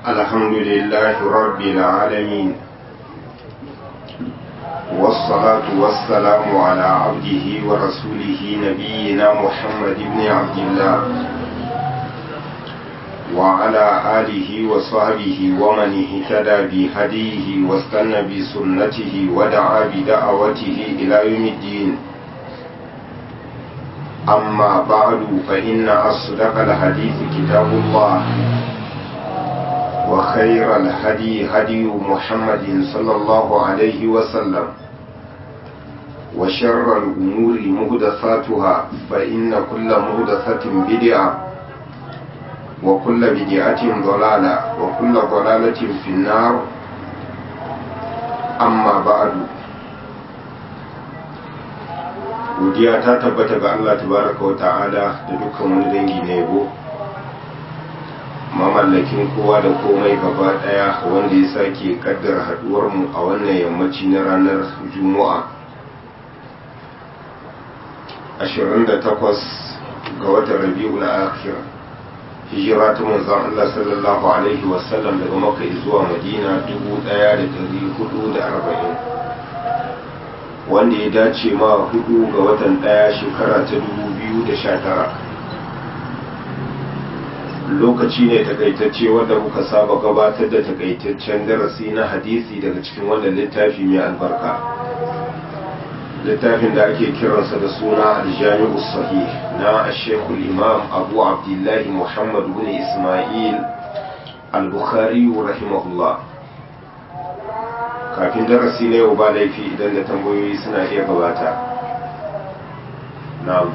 الحمد لله رب العالمين والصلاة والسلام على عبده ورسوله نبينا محمد بن عبد الله وعلى آله وصحبه ومن اهتدى بهديه واستنى بسنته ودعا بدعوته إلى يوم الدين أما بعد فإن أصدق الحديث كتاب الله وخير الهدي هدي محمد صلى الله عليه وسلم وشر الأمور مهدثاتها فإن كل مهدثة بدعة وكل بدعة ضلالة وكل ضلالة في النار أما بعد godiya ta tabbata ga Allah tabaraka wa ta'ala da dukkan wani dangi na yabo mamallakin kowa da komai gaba daya wanda ya sake kaddara haduwar mu a wannan yammaci na ranar juma'a 28 ga watan rabi'ul akhir hijira ta manzon Allah sallallahu alaihi wasallam daga makka zuwa madina 1440 wanda ya dace ma hudu ga watan daya shekara ta 2019 lokaci ne takaitacce wanda muka saba gabatar da takaitaccen darasi na hadisi daga cikin wannan littafi mai albarka littafin da ake kiransa da suna aljami'u sahih na ashekul imam abu abdullahi muhammad bin ismail al-bukhari rahimahullah kafin darasi na yau ba laifi idan da tambayoyi suna iya gabata na'am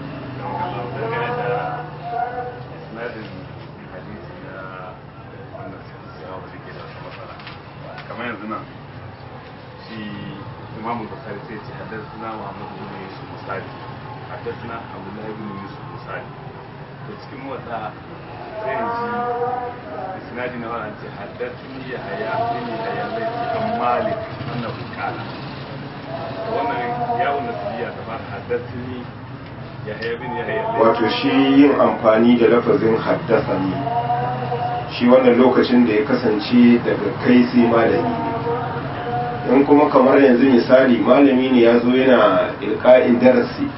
kamar yanzu nan shi imamu bukari sai ce haddasa muhammadu bin yusuf musali haddasa abdullahi bin yusuf musali da cikin wata sai in ji isnadi na wannan ce haddasa ya haya bin ya haya zai ce an malik wannan bukala wannan yawon nasiya ta fara haddasa ni ya haya bin ya haya wato shi yin amfani da lafazin haddasa ne shi wannan lokacin da ya kasance daga kai sai malami in kuma kamar yanzu misali malami ne ya zo yana ilka'in darasi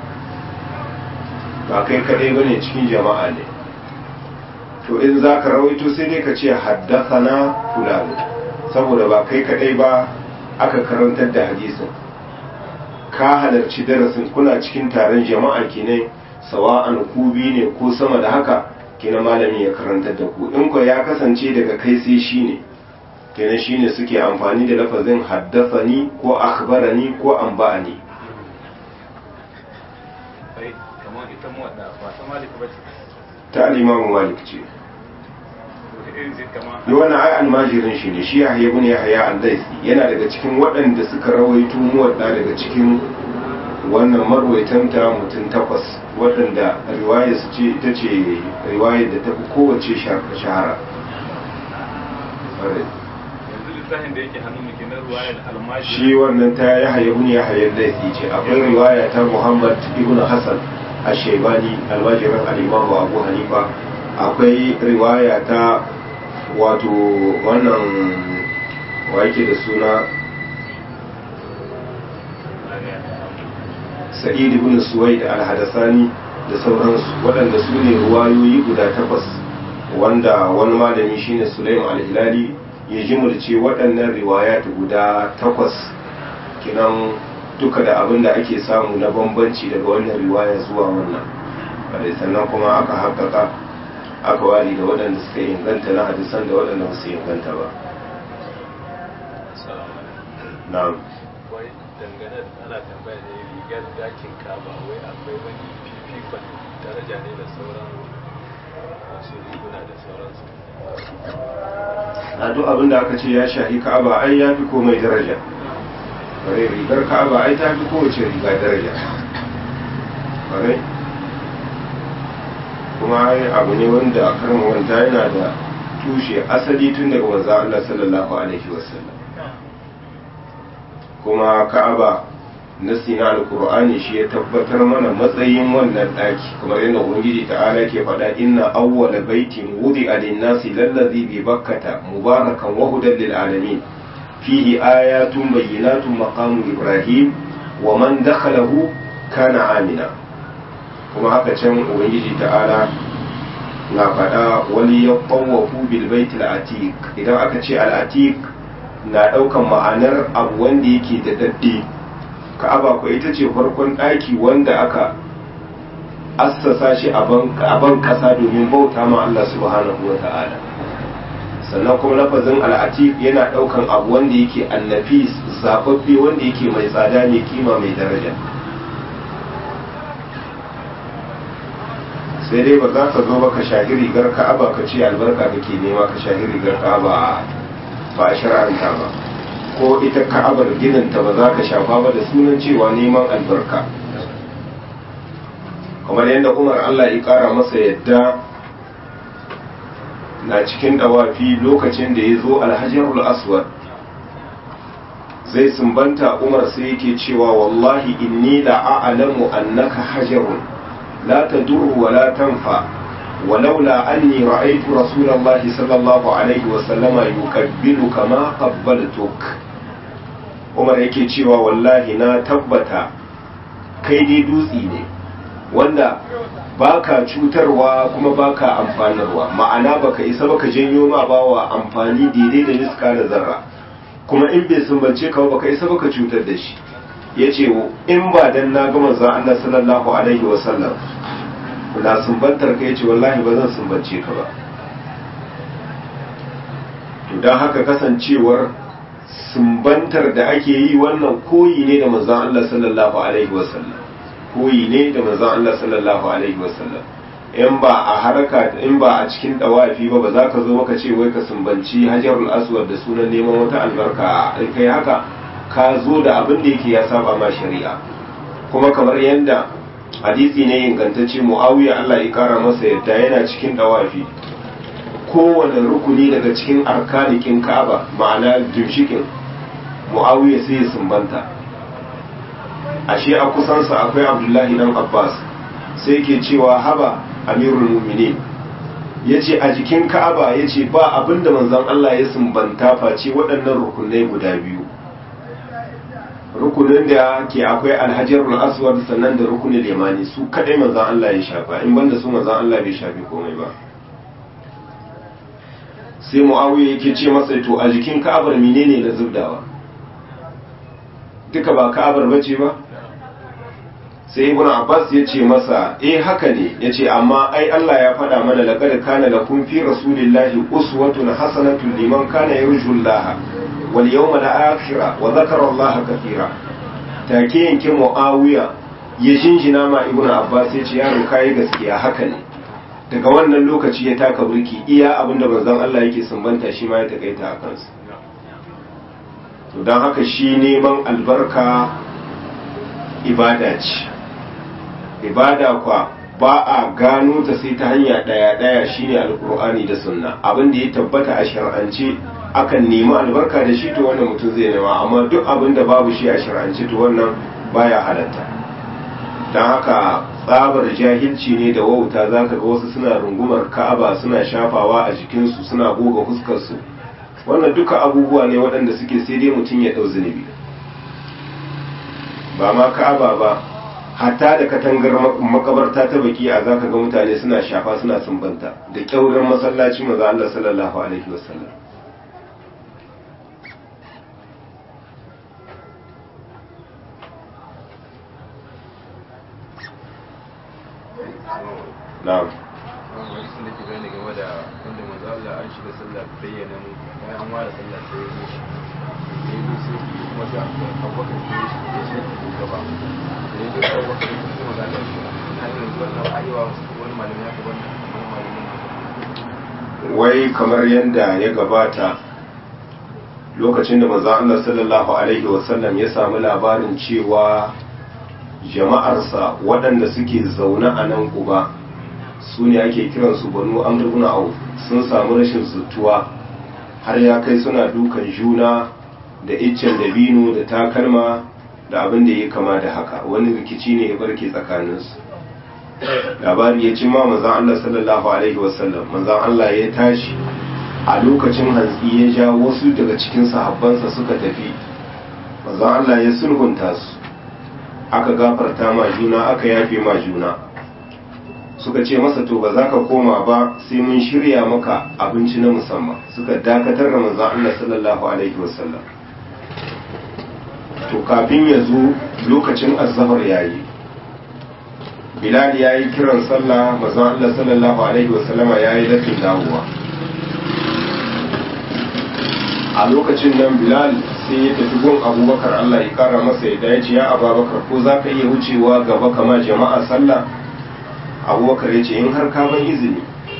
ba kai kadai bane cikin jama'a ne to in za ka rawaito sai dai ka ce haddasana fulani saboda ba kai kadai ba aka karantar da hadisin ka halarci darasin kuna cikin taron jama'a kenan sawa'an ku biyu ne ko sama da haka kenan malami ya karantar da ku in ko ya kasance daga kai sai shi ne kenan shi ne suke amfani da lafazin haddasani ko akhbarani ko anba'ani kamar ita muwadda ba ta malik ba ce ta al-imamu malik ce wata irin ce kama yi wannan ai almajirin shi ne shi yahya ibn yahya al-daisi yana daga cikin waɗanda suka rawaito muwadda daga cikin wannan marwaitanta mutum takwas waɗanda riwaya su ce ita ce riwayar da ta fi kowace shahara yanzu lissafin da yake hannun muke na ruwayar almaji shi wannan ta yahya ibn yahya al-daisi ce akwai riwaya ta muhammad ibn hasan ash-shaybani almajirin al-imam abu hanifa akwai riwaya ta wato wannan wa yake da suna sa'id ibn suwaid al-hadasani da sauransu waɗanda su ne ruwayoyi guda takwas wanda wani malami shine sulaim al-hilali ya jimurce waɗannan riwayat guda takwas kinan duka da abin da ake samu na bambanci daga wannan riwaya zuwa wannan sannan kuma aka haƙaƙa aka wari da waɗanda suka inganta na hadisan da waɗanda ba su inganta ba na'am wai dangane da ana tambaya ne rigar dakin kaba wai akwai wani fifikon daraja ne da sauran wasu riguna da sauransu na duk abin da aka ce ya shahi ka'aba ai ya fi komai daraja bare rigar ka'aba ai ta fi kowace riga daraja bare kuma ai abu ne wanda karma wanta yana da tushe asali tun daga manzo Allah sallallahu alaihi wasallam kuma ka'aba nasi na alkur'ani shi ya tabbatar mana matsayin wannan ɗaki kamar yadda ubangiji ta'ala ke faɗa inna awwala baitin wudi lin-nasi lallazi bi bakkata mubarakan wa hudan lil alamin fihi ayatun bayyinatun maqamu ibrahim wa man dakhalahu kana amina kuma haka can ubangiji ta'ala na faɗa wani ya ɓawafu bilbaitul atiq idan aka ce al'atiq na ɗaukan ma'anar abu wanda yake da dadde ka'aba ko ita ce farkon ɗaki wanda aka assasa shi a ban ƙasa domin bauta ma Allah subhanahu wa ta'ala sannan kuma lafazin al'atiq yana ɗaukan abu wanda yake annafis zababbe wanda yake mai tsada mai kima mai daraja sai dai ba za ka zo ba ka shahi rigar ka'aba ka ce albarka kake nema ka shahi rigar ka'aba ba a shar'anta ba ko ita ka'abar gininta ba za ka shafa ba da sunan cewa neman albarka kamar yadda umar allah ya kara masa yadda na cikin dawafi lokacin da ya zo alhajarul aswad zai sumbanta umar sai yake cewa wallahi inni la'alamu annaka hajarun لا تدر ولا تنفع ولولا أني رأيت رسول الله صلى الله عليه وسلم يقبلك ما قبلتك Umar yake cewa wallahi na tabbata kai dai dutsi ne wanda baka cutarwa kuma baka amfanarwa ma'ana baka isa baka janyo ma bawa amfani daidai da niska da zarra kuma in bai sumbance ka baka isa baka cutar da shi yace in ba dan na ga manzon Allah sallallahu alaihi wasallam na sumbantar ka yace wallahi ba zan sumbance ka ba to dan haka kasancewar sumbantar da ake yi wannan koyi ne da manzon Allah sallallahu alaihi wasallam koyi ne da manzon Allah sallallahu alaihi wasallam in ba a haraka in ba a cikin dawafi ba ba za ka zo maka ce wai ka sumbanci hajarul aswad da sunan neman wata albarka in kai haka ka zo da abin da yake ya saba ma shari'a kuma kamar yadda hadisi ne ingantacce muawiya Allah ya kara masa yadda yana cikin dawafi kowane rukuni daga cikin arkanikin ka'aba ma'ana ginshikin muawiya sai ya sumbanta ashe a kusansa akwai abdullahi dan abbas sai ke cewa haba amirul mu'minin ya ce a jikin ka'aba ya ce ba abinda manzon Allah ya sumbanta face waɗannan rukunai guda biyu rukunin da ke akwai alhajarul aswad sannan da rukunin limani su kadai manzon Allah ya shafa in banda su manzon Allah bai shafi komai ba sai muawiya yake ce masa to a jikin ka'abar menene na zubdawa duka ba ka'abar bace ba sai ibn abbas ya ce masa eh haka ne ya ce amma ai Allah ya faɗa mana laqad kana lakum fi rasulillahi uswatun hasanatun liman kana yarjullaha wal yawmal akhir wa dhakara Allah kathira take yanke muawiya ya jinjina ma ibn abbas ya ce yaro kai gaskiya haka ne daga wannan lokaci ya taka burki iya abinda manzon Allah yake sumbanta shi ma ya takaita a kansa to don haka shi neman albarka ibada ce ibada kwa ba a gano ta sai ta hanya ɗaya ɗaya shine alkur'ani da sunna abin da ya tabbata a shar'ance akan nemi albarka da shi to wannan mutum zai nema amma duk abin da babu shi a shar'ance to wannan baya halatta don haka tsabar jahilci ne da wauta zaka ga wasu suna rungumar ka'aba suna shafawa a jikinsu suna goga fuskarsu wannan duka abubuwa ne waɗanda suke sai dai mutum ya ɗau zunubi ba ma ka'aba ba hatta da katangar makabarta ta baki a zaka ga mutane suna shafa suna sumbanta da kyaurar masallaci maza Allah sallallahu alaihi wasallam na'am wani sun da ke gane game da wanda manzo Allah an shiga sallah bayyana mu bayan an ware sallah sai ya zo shi ya zo sai kuma sai abubakar sai ya shi ya shi gaba da ya zo sai abubakar ya kuma ga Allah shi na irin wannan ayewa wani malami ya ka wannan wani malami wai kamar yadda ya gabata lokacin da manzo Allah sallallahu alaihi wasallam ya samu labarin cewa jama'arsa waɗanda suke zaune a nan kuba su ne ake kiransu banu amr ibn auf sun samu rashin zutuwa har ya kai suna dukan juna da iccen dabino da takalma da abin da ya kama da haka wani rikici ne ya barke tsakaninsu labari ya ci ma manzan Allah sallallahu alaihi wasallam manzan Allah ya tashi a lokacin hantsi ya ja wasu daga cikin sahabbansa suka tafi manzan Allah ya sulhunta su aka gafarta ma juna aka yafe ma juna suka ce masa to ba za ka koma ba sai mun shirya maka abinci na musamman suka dakatar da manzan Allah sallallahu alaihi wasallam to kafin ya zo lokacin azhar yayi bilal ya yi kiran sallah manzan Allah sallallahu alaihi wasallama ya yi lafin dawowa a lokacin nan bilal sai ya tafi gun abubakar Allah ya kara masa ya dace ya ababakar ko za ka iya wucewa gaba kama jama'a sallah abubakar ya ce in har ka ban izini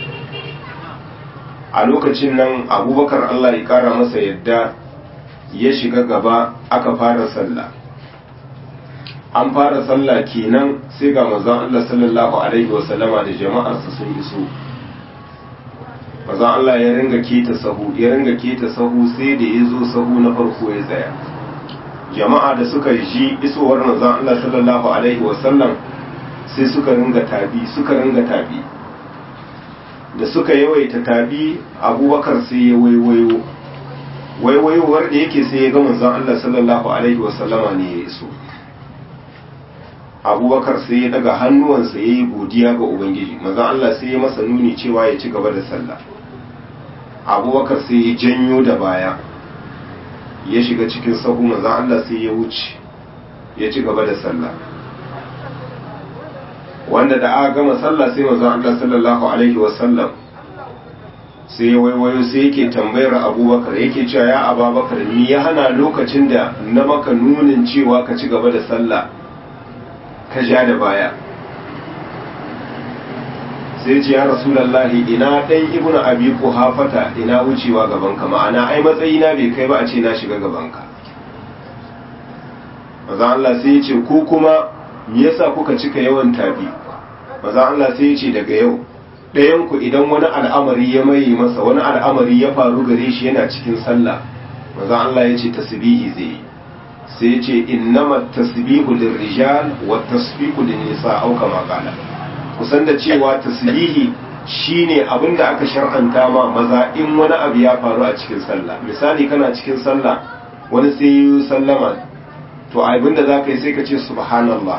a lokacin nan abubakar Allah ya kara masa yadda ya shiga gaba aka fara sallah an fara sallah kenan sai ga manzon Allah sallallahu alaihi wasallama da jama'arsa sun iso manzon Allah ya ringa keta sahu ya ringa keta sahu sai da ya zo sahu na farko ya tsaya jama'a da suka ji isowar manzon Allah sallallahu alaihi wasallam sai suka ringa tabi suka ringa tabi da suka yawaita tabi abubakar sai ya waiwayo waiwayowar da yake sai ya ga manzon Allah sallallahu alaihi wasallama ne ya iso abubakar sai ya daga hannuwansa ya yi godiya ga ubangiji manzon Allah sai ya masa nuni cewa ya ci gaba da sallah abubakar sai ya janyo da baya ya shiga cikin sahu manzon Allah sai ya wuce ya ci gaba da sallah wanda da aka gama sallah sai manzon Allah sallallahu alaihi wasallam sai ya waiwayo sai yake tambayar abubakar yake cewa ya ababakar ni ya hana lokacin da na maka nunin cewa ka ci gaba da sallah ka ja da baya sai ce ya rasulallahi ina ɗan ibnu abi hafata ina wucewa gabanka ma'ana ai matsayina bai kai ba a ce na shiga gabanka maza Allah sai ya ce ko kuma me yasa kuka cika yawan tabi maza Allah sai ya ce daga yau ɗayanku idan wani al'amari ya maye masa wani al'amari ya faru gare shi yana cikin sallah maza Allah ya ce tasbihi zai yi sai ya ce innama tasbihu lirrijal wa tasbihu linnisa au kama qala kusan da cewa tasbihi shine abinda aka shar'anta ma maza in wani abu ya faru a cikin sallah misali kana cikin sallah wani sai yi sallama to abinda zaka yi sai ka ce subhanallah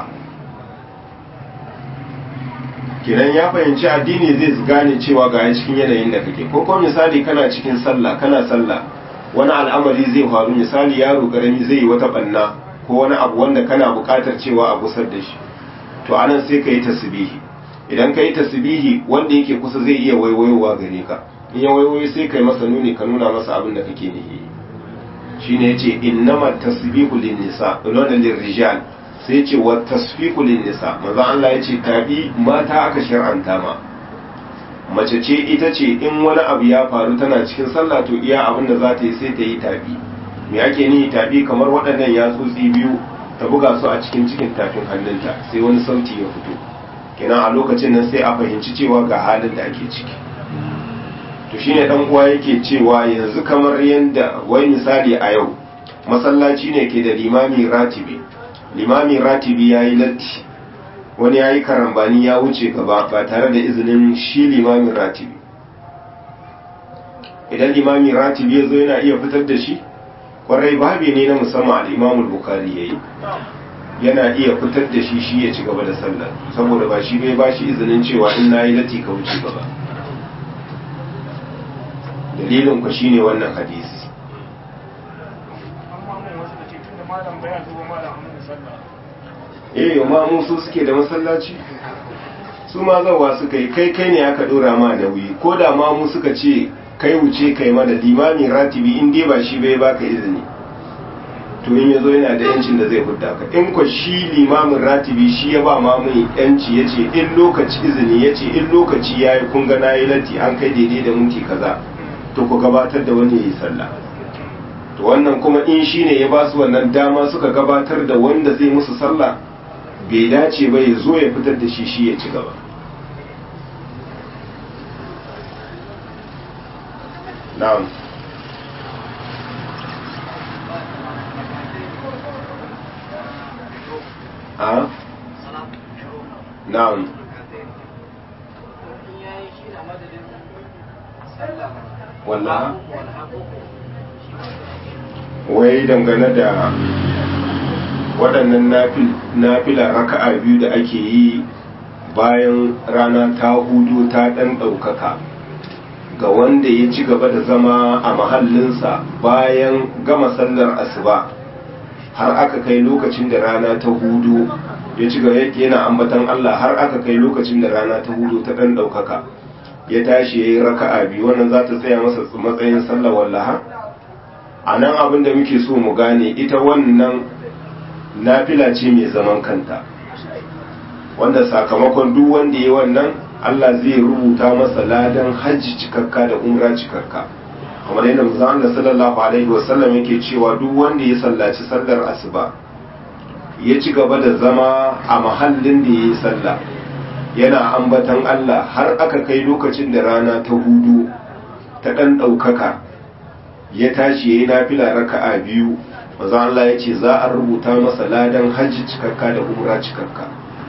kiran ya fahimci addini zai gane cewa ga cikin yanayin da kake ko kuma misali kana cikin sallah kana sallah wani al'amari zai faru misali yaro karami zai yi wata banna ko wani abu wanda kana buƙatar cewa a gusar da shi to anan sai ka yi tasbihi idan ka yi tasbihi wanda yake kusa zai iya waiwayowa gare ka in ya waiwayo sai kai masa nuni ka nuna masa abin da kake nihi shine yace innama tasbihu lin nisa lona lirrijal sai yace wa tasfiqu lin nisa manzo Allah yace tabi mata aka shar'anta ma mace ce ita ce in wani abu ya faru tana cikin sallah to iya abin da za ta yi sai ta yi tabi me ake nihi tabi kamar waɗannan yatsotsi biyu ta buga su a cikin cikin tafin hannunta sai wani sauti ya fito kenan a lokacin nan sai a fahimci cewa ga halin da ake ciki to shine dan uwa yake cewa yanzu kamar yanda wai misali a yau masallaci ne ke da limami ratibi limami ratibi yayi latti wani yayi karambani ya wuce gaba ba tare da izinin shi limamin ratibi idan limami ratibi ya zo yana iya fitar da shi kwarai babi ne na musamman al-imamul bukhari yayi yana iya fitar da shi shi ya ci gaba da sallar saboda ba shi bai ba shi izinin cewa in na yi lati ka wuce gaba dalilin ku shine wannan hadisi eh ma mu su suke da masallaci su ma zawa suka yi kai kai ne aka dora ma nauyi ko da ma mu suka ce kai wuce kai ma da limami ratibi in dai ba shi bai baka izini to in yazo yana da yancin da zai hudda ka in ko shi limamin ratibi shi ya ba ma mai yanci yace in lokaci izini yace in lokaci yayi kun ga nayi latti an kai daidai da minti kaza to ku gabatar da wani yayi sallah to wannan kuma in shine ya ba su wannan dama suka gabatar da wanda zai musu sallah bai dace ba ya zo ya fitar da shi shi ya ci gaba na'am a na'am wallaha wai dangane da waɗannan nafila raka'a biyu da ake yi bayan rana ta hudu ta ɗan ɗaukaka ga wanda ya ci gaba da zama a mahallinsa bayan gama sallar asuba har aka kai lokacin da rana ta hudu ya ci gaba yana ambatan Allah har aka kai lokacin da rana ta hudu ta ɗan ɗaukaka ya tashi ya yi raka'a biyu wannan za ta tsaya masa matsayin sallar wallaha a nan abin da muke so mu gane ita wannan nafila ce mai zaman kanta wanda sakamakon duk wanda ya wannan Allah zai rubuta masa ladan hajji cikakka da umra cikakka kamar yadda manzon Allah sallallahu alaihi wasallam yake cewa duk wanda ya sallaci sallar asuba ya ci gaba da zama a mahallin da yayi sallah yana ambatan Allah har aka kai lokacin da rana ta hudu ta dan daukaka ya tashi yayi nafila raka'a biyu manzon Allah ya ce za a rubuta masa ladan hajji cikakka da umra cikakka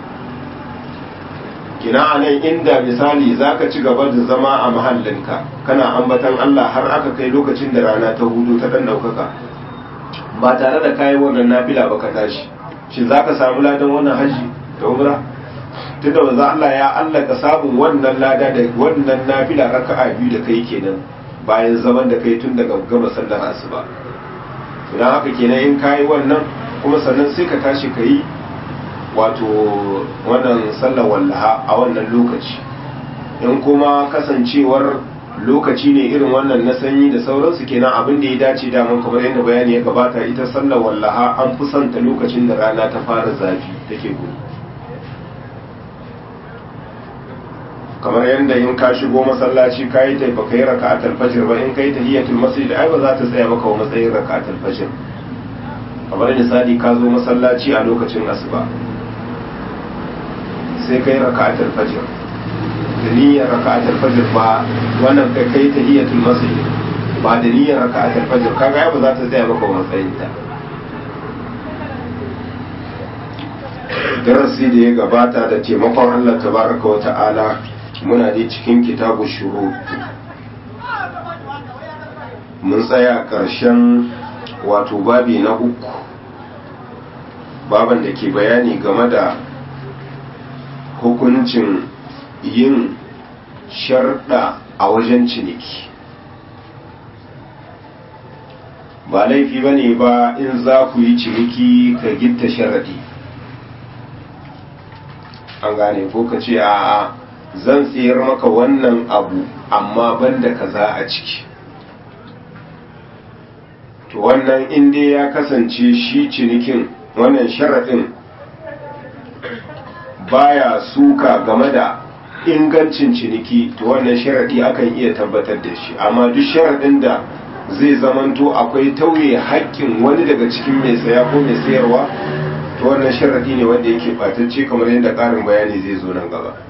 kina a nan inda misali za ka ci gaba da zama a mahallinka kana ambatan Allah har aka kai lokacin da rana ta hudu ta dan daukaka ba tare da kayi wannan nafila ba ka tashi shi za ka samu ladan wannan haji da umra tunda wanzu Allah ya allaka samun wannan lada da wannan nafila raka'a biyu da kai kenan bayan zaman da kai tun daga gama sallar asuba idan haka kenan in kayi wannan kuma sannan sai ka tashi ka yi wato wannan sallar wallaha a wannan lokaci in kuma kasancewar lokaci ne irin wannan na sanyi da sauransu kenan abin da ya dace daman kamar yadda bayani ya gabata ita sallar wallaha an fi santa lokacin da rana ta fara zafi take gudu kamar yadda in ka shigo masallaci ka yi taifa ka yi raka'atul fajr ba in ka yi tahiyatul masjid ai ba za ta tsaya maka wa matsayin raka'atul fajr kamar misali ka zo masallaci a lokacin asuba sai kai raka'atul fajr da niyyar raka'atul fajr ba wannan kai kai tahiyatul masjid ba da niyyar raka'atul fajr kaga ba za ta tsaya maka matsayin ta darasi da ya gabata da taimakon Allah tabaraka wa ta'ala muna dai cikin kitabu shuru mun tsaya ƙarshen wato babi na uku baban da ke bayani game da hukuncin yin sharɗa a wajen ciniki ba laifi ba ne ba in za ku yi ciniki ka gitta sharaɗi an gane ko ka ce a zan tsayar maka wannan abu amma banda kaza a ciki to wannan inda ya kasance shi cinikin wannan sharaɗin baya suka game da ingancin ciniki to wannan sharaɗi akan iya tabbatar da shi amma duk sharaɗin da zai zamanto akwai tauye haƙƙin wani daga cikin mai saya ko mai sayarwa to wannan sharaɗi ne wanda yake ɓatacce kamar yadda ƙarin bayani zai zo nan gaba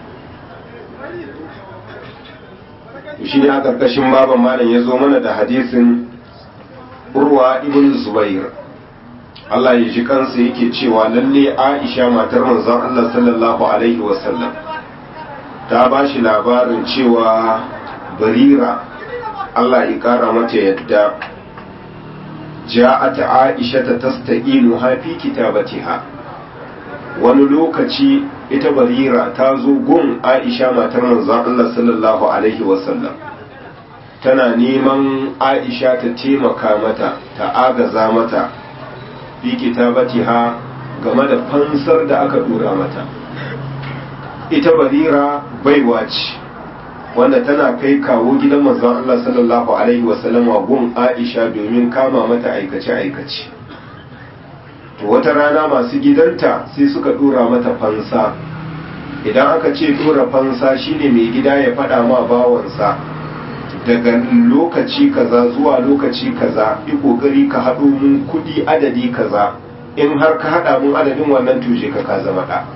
shi ne a ƙarƙashin baban malam ya zo mana da hadisin urwa ibn zubair Allah ya ji kansa yake cewa lalle Aisha matar manzon Allah sallallahu alaihi wasallam ta ba shi labarin cewa barira Allah ya kara mata yadda ja'at Aisha ta tastaqinu ha fi kitabatiha wani lokaci ita barira ta zo gun Aisha matar manzon Allah sallallahu alaihi wasallam tana neman Aisha ta taimaka mata ta agaza mata fi kitabatiha game da fansar da aka dora mata ita barira baiwa ce wanda tana kai kawo gidan manzon Allah sallallahu alaihi wasallam gun Aisha domin kama mata aikace aikace to wata rana masu gidanta sai suka dora mata fansa idan aka ce dora fansa shine mai gida ya faɗa ma bawansa daga lokaci kaza zuwa lokaci kaza yi kokari ka haɗo mun kuɗi adadi kaza in har ka haɗa mun adadin wannan tushe ka ka zama ɗa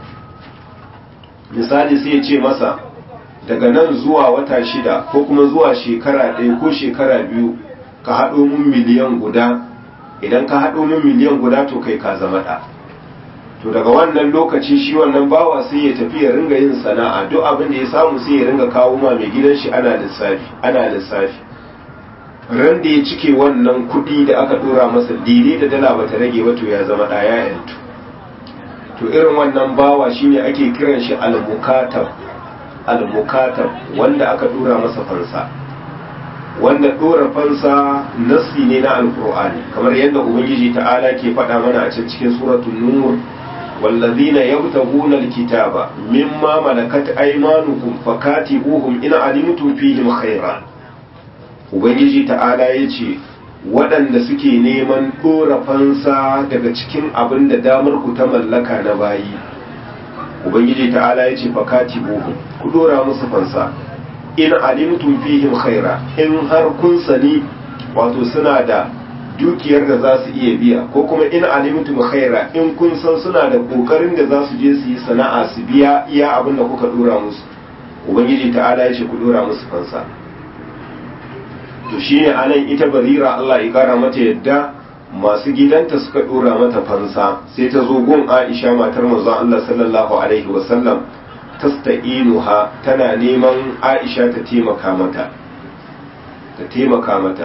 misali sai ya ce masa daga nan zuwa wata shida ko kuma zuwa shekara ɗaya ko shekara biyu ka haɗo mun miliyan guda idan ka haɗo mun miliyan guda to kai ka zama ɗa to daga wannan lokaci shi wannan bawa sai ya tafi ya ringa yin sana'a duk abin da ya samu sai ya ringa kawo ma mai gidan shi ana lissafi ana lissafi ran da ya cike wannan kuɗi da aka dora masa daidai da dala bata rage ba to ya zama ɗaya yantu to irin wannan bawa shine ake kiran shi al-mukatab al-mukatab wanda aka dora masa fansa wanda dora fansa nasi ne na alkur'ani kamar yadda ubangiji ta'ala ke faɗa mana a cikin suratul nur والذين يبتغون الكتاب مما ملكت أيمانكم فكاتبوهم إن علمتم فيهم خيرا ubangiji ta'ala ya ce waɗanda suke neman ɗora fansa daga cikin abin da damar ku ta mallaka na bayi ubangiji ta'ala ya ce fakati buhu ku ɗora musu fansa in alimtum fihim khaira in har kun sani wato suna da dukiyar da za su iya biya ko kuma in alimtum khaira in kun san suna da kokarin da za su je su yi sana'a su biya iya abin da kuka dora musu ubangiji ta'ala ya ce ku dora musu fansa to shine anan ita barira Allah ya kara mata yadda masu gidanta suka dora mata fansa sai ta zo gun Aisha matar manzon Allah sallallahu alaihi wasallam tasta'inuha tana neman Aisha ta taimaka mata ta taimaka mata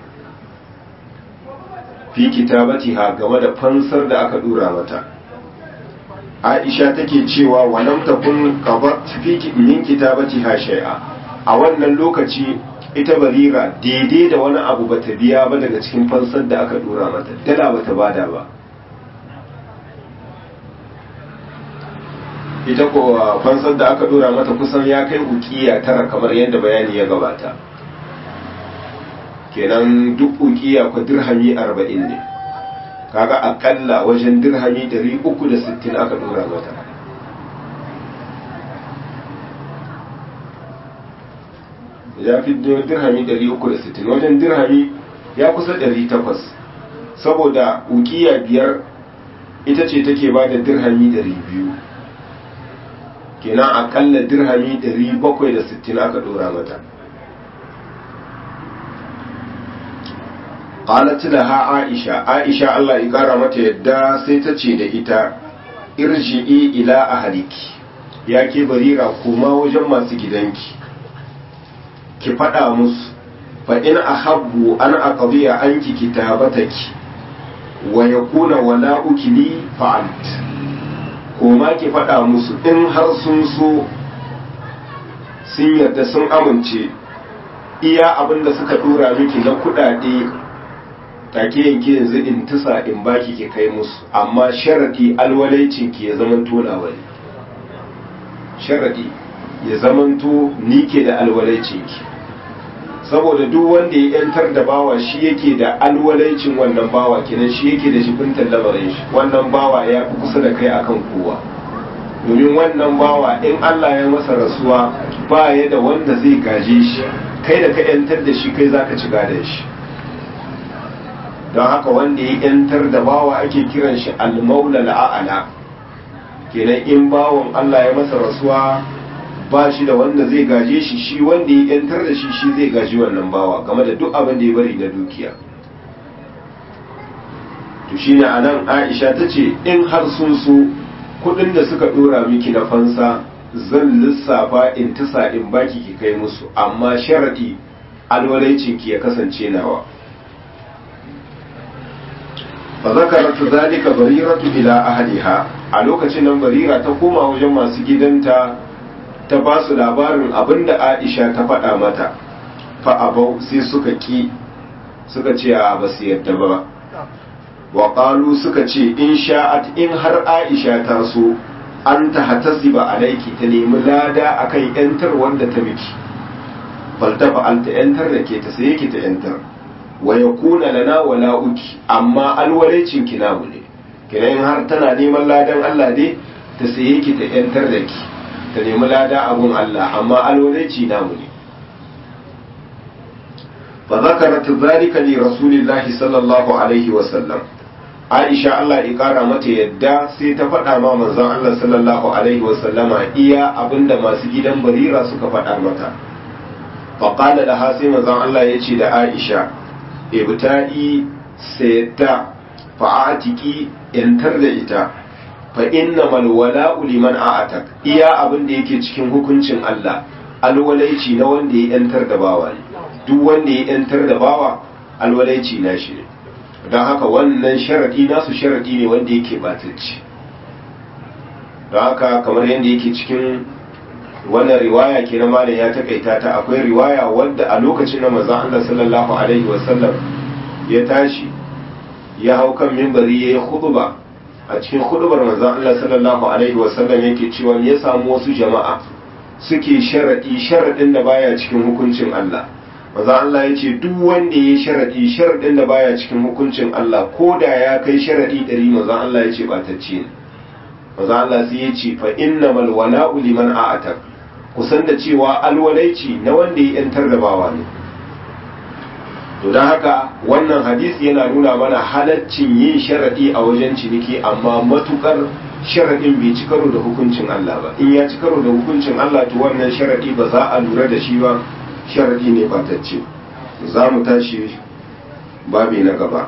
fi kitabatiha game da fansar da aka dura mata Aisha take cewa walam takun qabat fi min kitabatiha shay'a a wannan lokaci ita barira daidai da wani abu bata biya ba daga cikin fansar da aka dura mata dala bata bada ba ita ko fansar da aka dora mata kusan ya kai ukiya tara kamar yadda bayani ya gabata kenan duk ukiya ku dirhami arba'in ne kaga akalla wajen dirhami dari uku da sittin aka dora mata ya fi dirhami dari uku da sittin wajen dirhami ya kusa dari takwas saboda ukiya biyar ita ce take ba da dirhami dari biyu kenan akalla dirhami dari bakwai da sittin aka dora mata qalat laha aisha aisha Allah ya kara mata yadda sai ta ce da ita irji'i ila ahliki ya ke barira koma wajen masu gidanki ki faɗa musu fa in ahabbu an aqdiya anki kitabataki wa yakuna wala'uki li fa'alt koma ki faɗa musu in har sun so sun yarda sun amince iya abin da suka dora miki na kuɗaɗe take yanke yanzu in tusa in baki ki kai musu amma sharadi alwalaicin ki ya zamanto nawa ne sharadi ya zamanto ni ke da alwalaicin ki saboda duk wanda ya yantar da bawa shi yake da alwalaicin wannan bawa kenan shi yake da shibintar lamarin shi wannan bawa ya fi kusa da kai akan kowa domin wannan bawa in Allah ya masa rasuwa ba ya da wanda zai gaje shi kai da ka yantar da shi kai zaka ci gadon shi don haka wanda ya yantar da bawa ake kiran shi al-maula la'ala kenan in bawon Allah ya masa rasuwa ba shi da wanda zai gaje shi shi wanda ya yantar da shi shi zai gaji wannan bawa game da duk abin da ya bari na dukiya to shine anan Aisha ta ce in har sun so kudin da suka dora miki na fansa zan lissafa in tisa in baki ki kai musu amma sharadi alwalaicin ki ya kasance nawa fa zakarat zalika bariratu ila ahliha a lokacin nan barira ta koma wajen masu gidanta ta ba su labarin abinda Aisha ta faɗa mata fa abau sai suka ki suka ce a ba su yadda ba wa qalu suka ce in sha'at in har Aisha ta so an ta hatasiba alaiki ta nemi lada akan yantar wanda ta miki bal ta fa'alta yantar da ke ta sai ki ta yantar wa yakuna lana wala uki amma alwalaicin ki namu ne kiran har tana neman ladan Allah ne ta saye ki ta yantar da ki ta nemi lada abun Allah amma alwalaici namu ne fa zakarat zalika li rasulillahi sallallahu alaihi wa sallam Aisha Allah ya kara mata yadda sai ta faɗa ma manzon Allah sallallahu alaihi wa sallama iya abinda masu gidan Barira suka faɗa mata fa qala laha sai manzon Allah ya ce da Aisha ibta'i sayyata fa'atiki yantar da ita fa fa innamal wala'u liman a'atak iya abin da yake cikin hukuncin Allah alwalaici na wanda ya yantar da bawa ne duk wanda ya yantar da bawa alwalaici na shi ne don haka wannan sharadi nasu sharadi ne wanda yake batacci don haka kamar yadda yake cikin wannan riwaya ke na malam ya takaita ta akwai riwaya wadda a lokacin da manzon Allah sallallahu alaihi wasallam ya tashi ya hau kan mimbari ya yi khutba a cikin khutbar manzon Allah sallallahu alaihi wasallam yake cewa ya samu wasu jama'a suke sharadi sharadin da baya cikin hukuncin Allah manzon Allah ya ce duk wanda ya sharadi sharadin da baya cikin hukuncin Allah ko da ya kai sharadi ɗari manzon Allah ya ce batacce ne manzon Allah sai ya ce fa innamal wala'u liman a'atak kusan da cewa alwalaici na wanda ya yantar da bawa ne to don haka wannan hadisi yana nuna mana halaccin yin sharaɗi a wajen ciniki amma matukar sharaɗin bai ci karo da hukuncin Allah ba in ya ci karo da hukuncin Allah to wannan sharaɗi ba za a lura da shi ba sharaɗi ne batacce za mu tashi babi na gaba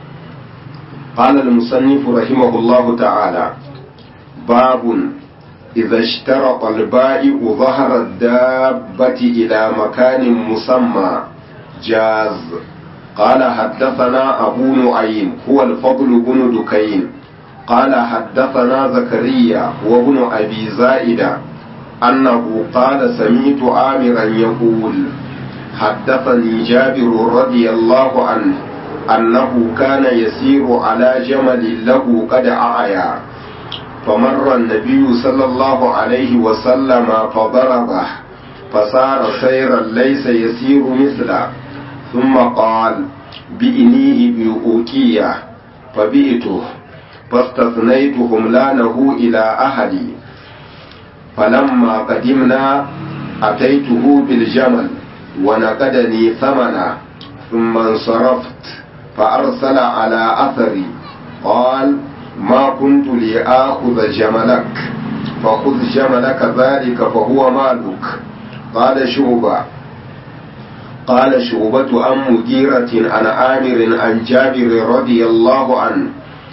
قال المصنف رحمه الله تعالى باب إذا اشترط البائع ظهر الدابة إلى مكان مسمى جاز قال حدثنا أبو نعيم هو الفضل بن دكين قال حدثنا زكريا وابن أبي زائدة أنه قال سمعت عامرا يقول حدثني جابر رضي الله عنه أنه كان يسير على جمل له قد أعيا فمر النبي صلى الله عليه وسلم فضربه فصار سيرا ليس يسير مثله ثم قال بئنيه بأوكية فبئته فاستثنيت هملانه إلى أهلي فلما قدمنا أتيته بالجمل ونقدني ثمنا ثم انصرفت فأرسل على أثري قال ما كنت لآخذ جملك فخذ جملك ذلك فهو مالك قال شعبة قال شعبة عن مجيرة عن عامر عن جابر رضي الله عنه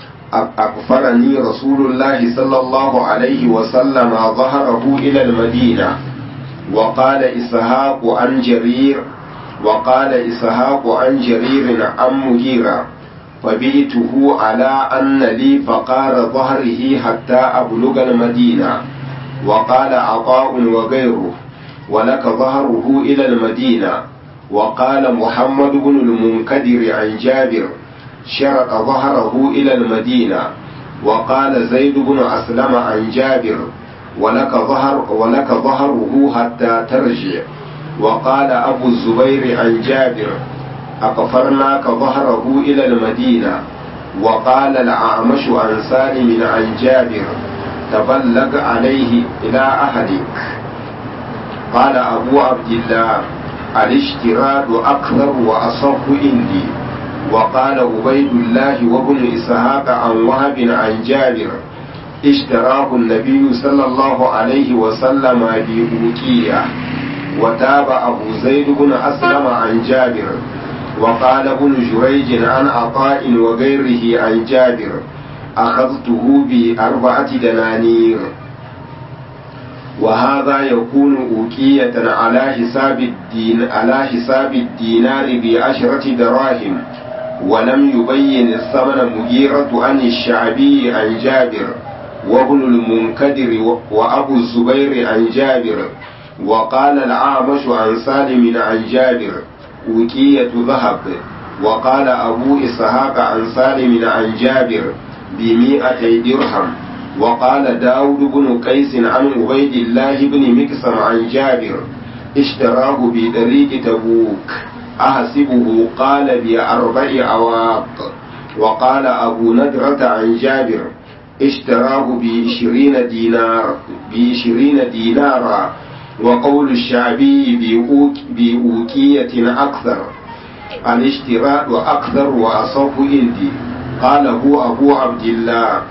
أغفرني رسول الله صلى الله عليه وسلم ظهره إلى المدينة وقال إسحاق عن جرير وقال إسحاق عن جرير عن مجيرة فبئته على أن لي فقار ظهره حتى أبلغ المدينة وقال عطاء وغيره ولك ظهره إلى المدينة وقال محمد بن المنكدر عن جابر شرط ظهره إلى المدينة وقال زيد بن أسلم عن جابر ولك ظهر ولك ظهره حتى ترجع وقال أبو الزبير عن جابر أقفرناك ظهره إلى المدينة وقال الأعمش عن سالم عن جابر تبلغ عليه إلى أهلك قال أبو عبد الله الاشتراط أكثر وأصح عندي وقال عبيد الله وابن إسحاق عن وهب عن جابر اشتراه النبي صلى الله عليه وسلم بأوكية وتاب أبو زيد بن أسلم عن جابر وقال ابن جريج عن عطاء وغيره عن جابر أخذته بأربعة دنانير وهذا يكون أوكية على حساب الدين على حساب الدينار بعشرة دراهم ولم يبين الثمن مغيرة عن الشعبي عن جابر وابن المنكدر وأبو الزبير عن جابر وقال الأعمش عن سالم عن جابر أوكية ذهب وقال أبو إسحاق عن سالم عن جابر بمئتي درهم وقال داود بن قيس عن عبيد الله بن مكسم عن جابر اشتراه بطريق تبوك أحسبه قال بأربع أواق وقال أبو ندرة عن جابر اشتراه بعشرين دينار بعشرين دينارا وقول الشعبي بأوك بأوكية أكثر الاشتراء أكثر وأصف عندي قاله أبو عبد الله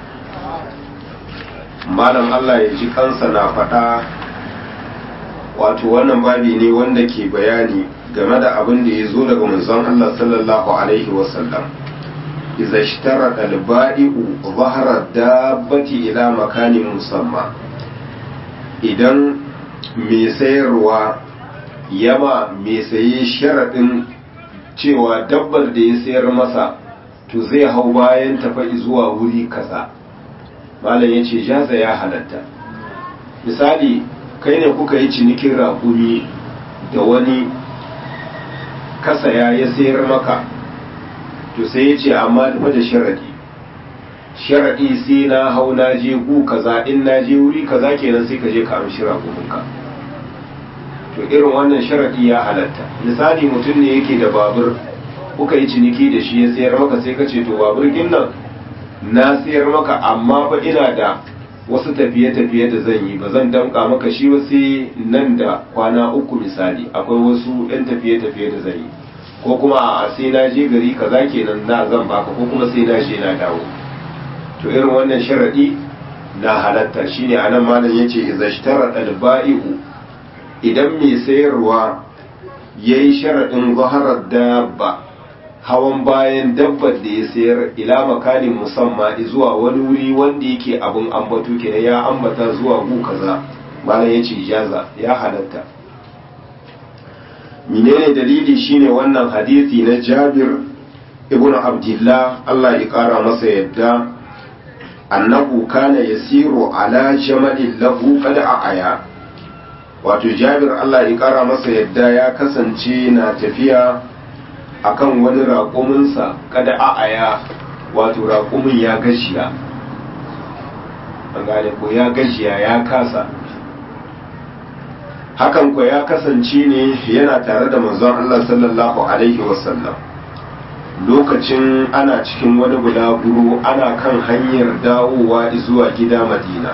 malam Allah ya ji kansa na faɗa wato wannan babi ne wanda ke bayani game da abin da ya zo daga manzon Allah sallallahu alaihi wasallam iza ishtara albai'u zahara dabbati ila makanin musamma idan mai sayarwa yama mai saye sharaɗin cewa dabbar da ya sayar masa to zai hau bayan tafa zuwa wuri kaza malam ya ce jaza ya halatta misali kai ne kuka yi cinikin raƙumi da wani kasaya ya sayar maka to sai ya ce amma da da sharaɗi sharaɗi sai na hau na je gu kaza in na je wuri kaza kenan sai ka je ka amshi raƙuminka to irin wannan sharaɗi ya halatta misali mutum ne yake da babur kuka yi ciniki da shi ya sayar maka sai ka ce to babur nan na sayar maka amma ba ina da wasu tafiye-tafiye da zan yi ba zan damka maka shi ba sai nan da kwana uku misali akwai wasu 'yan tafiye-tafiye da zan yi ko kuma a sai na je gari kaza kenan na zan baka ko kuma sai na je na dawo to irin wannan sharadi na halatta shine anan malam yace idza ishtara al-ba'i'u idan mai sayarwa yayi sharadin zaharar dabba hawan bayan dabbar da ya sayar ila makanin musamma zuwa wani wuri wanda yake abun ambato kenan ya ambata zuwa gu kaza malam yace ijaza ya halatta menene dalili shine wannan hadisi na Jabir ibn Abdullah Allah ya kara masa yadda annahu kana yasiru ala jamalin lahu qad aya wato Jabir Allah ya kara masa yadda ya kasance na tafiya akan wani raƙuminsa kada aya wato raƙumin ya gashiya an gane ko ya gashiya ya kasa hakan ko ya kasance ne yana tare da manzon Allah sallallahu alaihi wasallam lokacin ana cikin wani bulaguro ana kan hanyar dawowa zuwa gida madina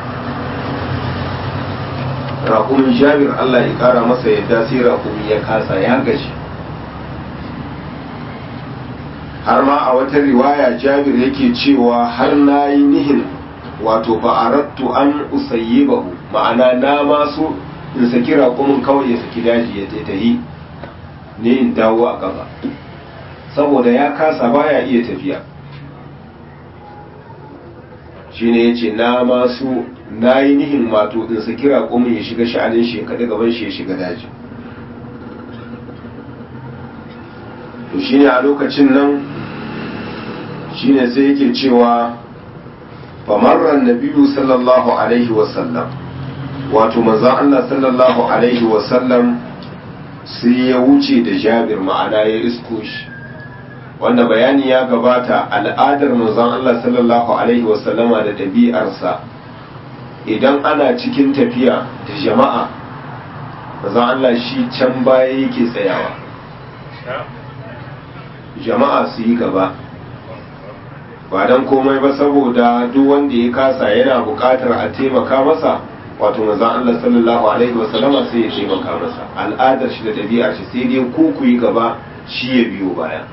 raƙumin jabir Allah ya ƙara masa yadda sai raƙumi ya kasa ya gaji har ma a wata riwaya jabir yake cewa har na yi nihin wato fa'arattu an usayyibahu ma'ana na masu in saki raƙumin kawai ya saki daji ya taitahi ne in dawo a gaba saboda ya kasa baya iya tafiya shine ya ce na masu na yi nihin mato in saki raƙumin ya shiga sha'anin shi kaɗi gaban shi ya shiga daji to shine a lokacin nan shine sai yake cewa famarran nabiyu sallallahu alaihi wasallam wato manzon Allah sallallahu alaihi wasallam sai ya wuce da jabir ma'ana ya isko shi wanda bayani ya gabata al'adar manzon Allah sallallahu alaihi wasallama da ɗabi'arsa idan ana cikin tafiya da jama'a manzon Allah shi can baya yake tsayawa jama'a su yi gaba ba don komai ba saboda duk wanda ya kasa yana buƙatar a taimaka masa wato manzon Allah sallallahu alaihi wasallama sai ya taimaka masa al'adar shi da ɗabi'ar shi sai dai ku ku yi gaba shi ya biyo baya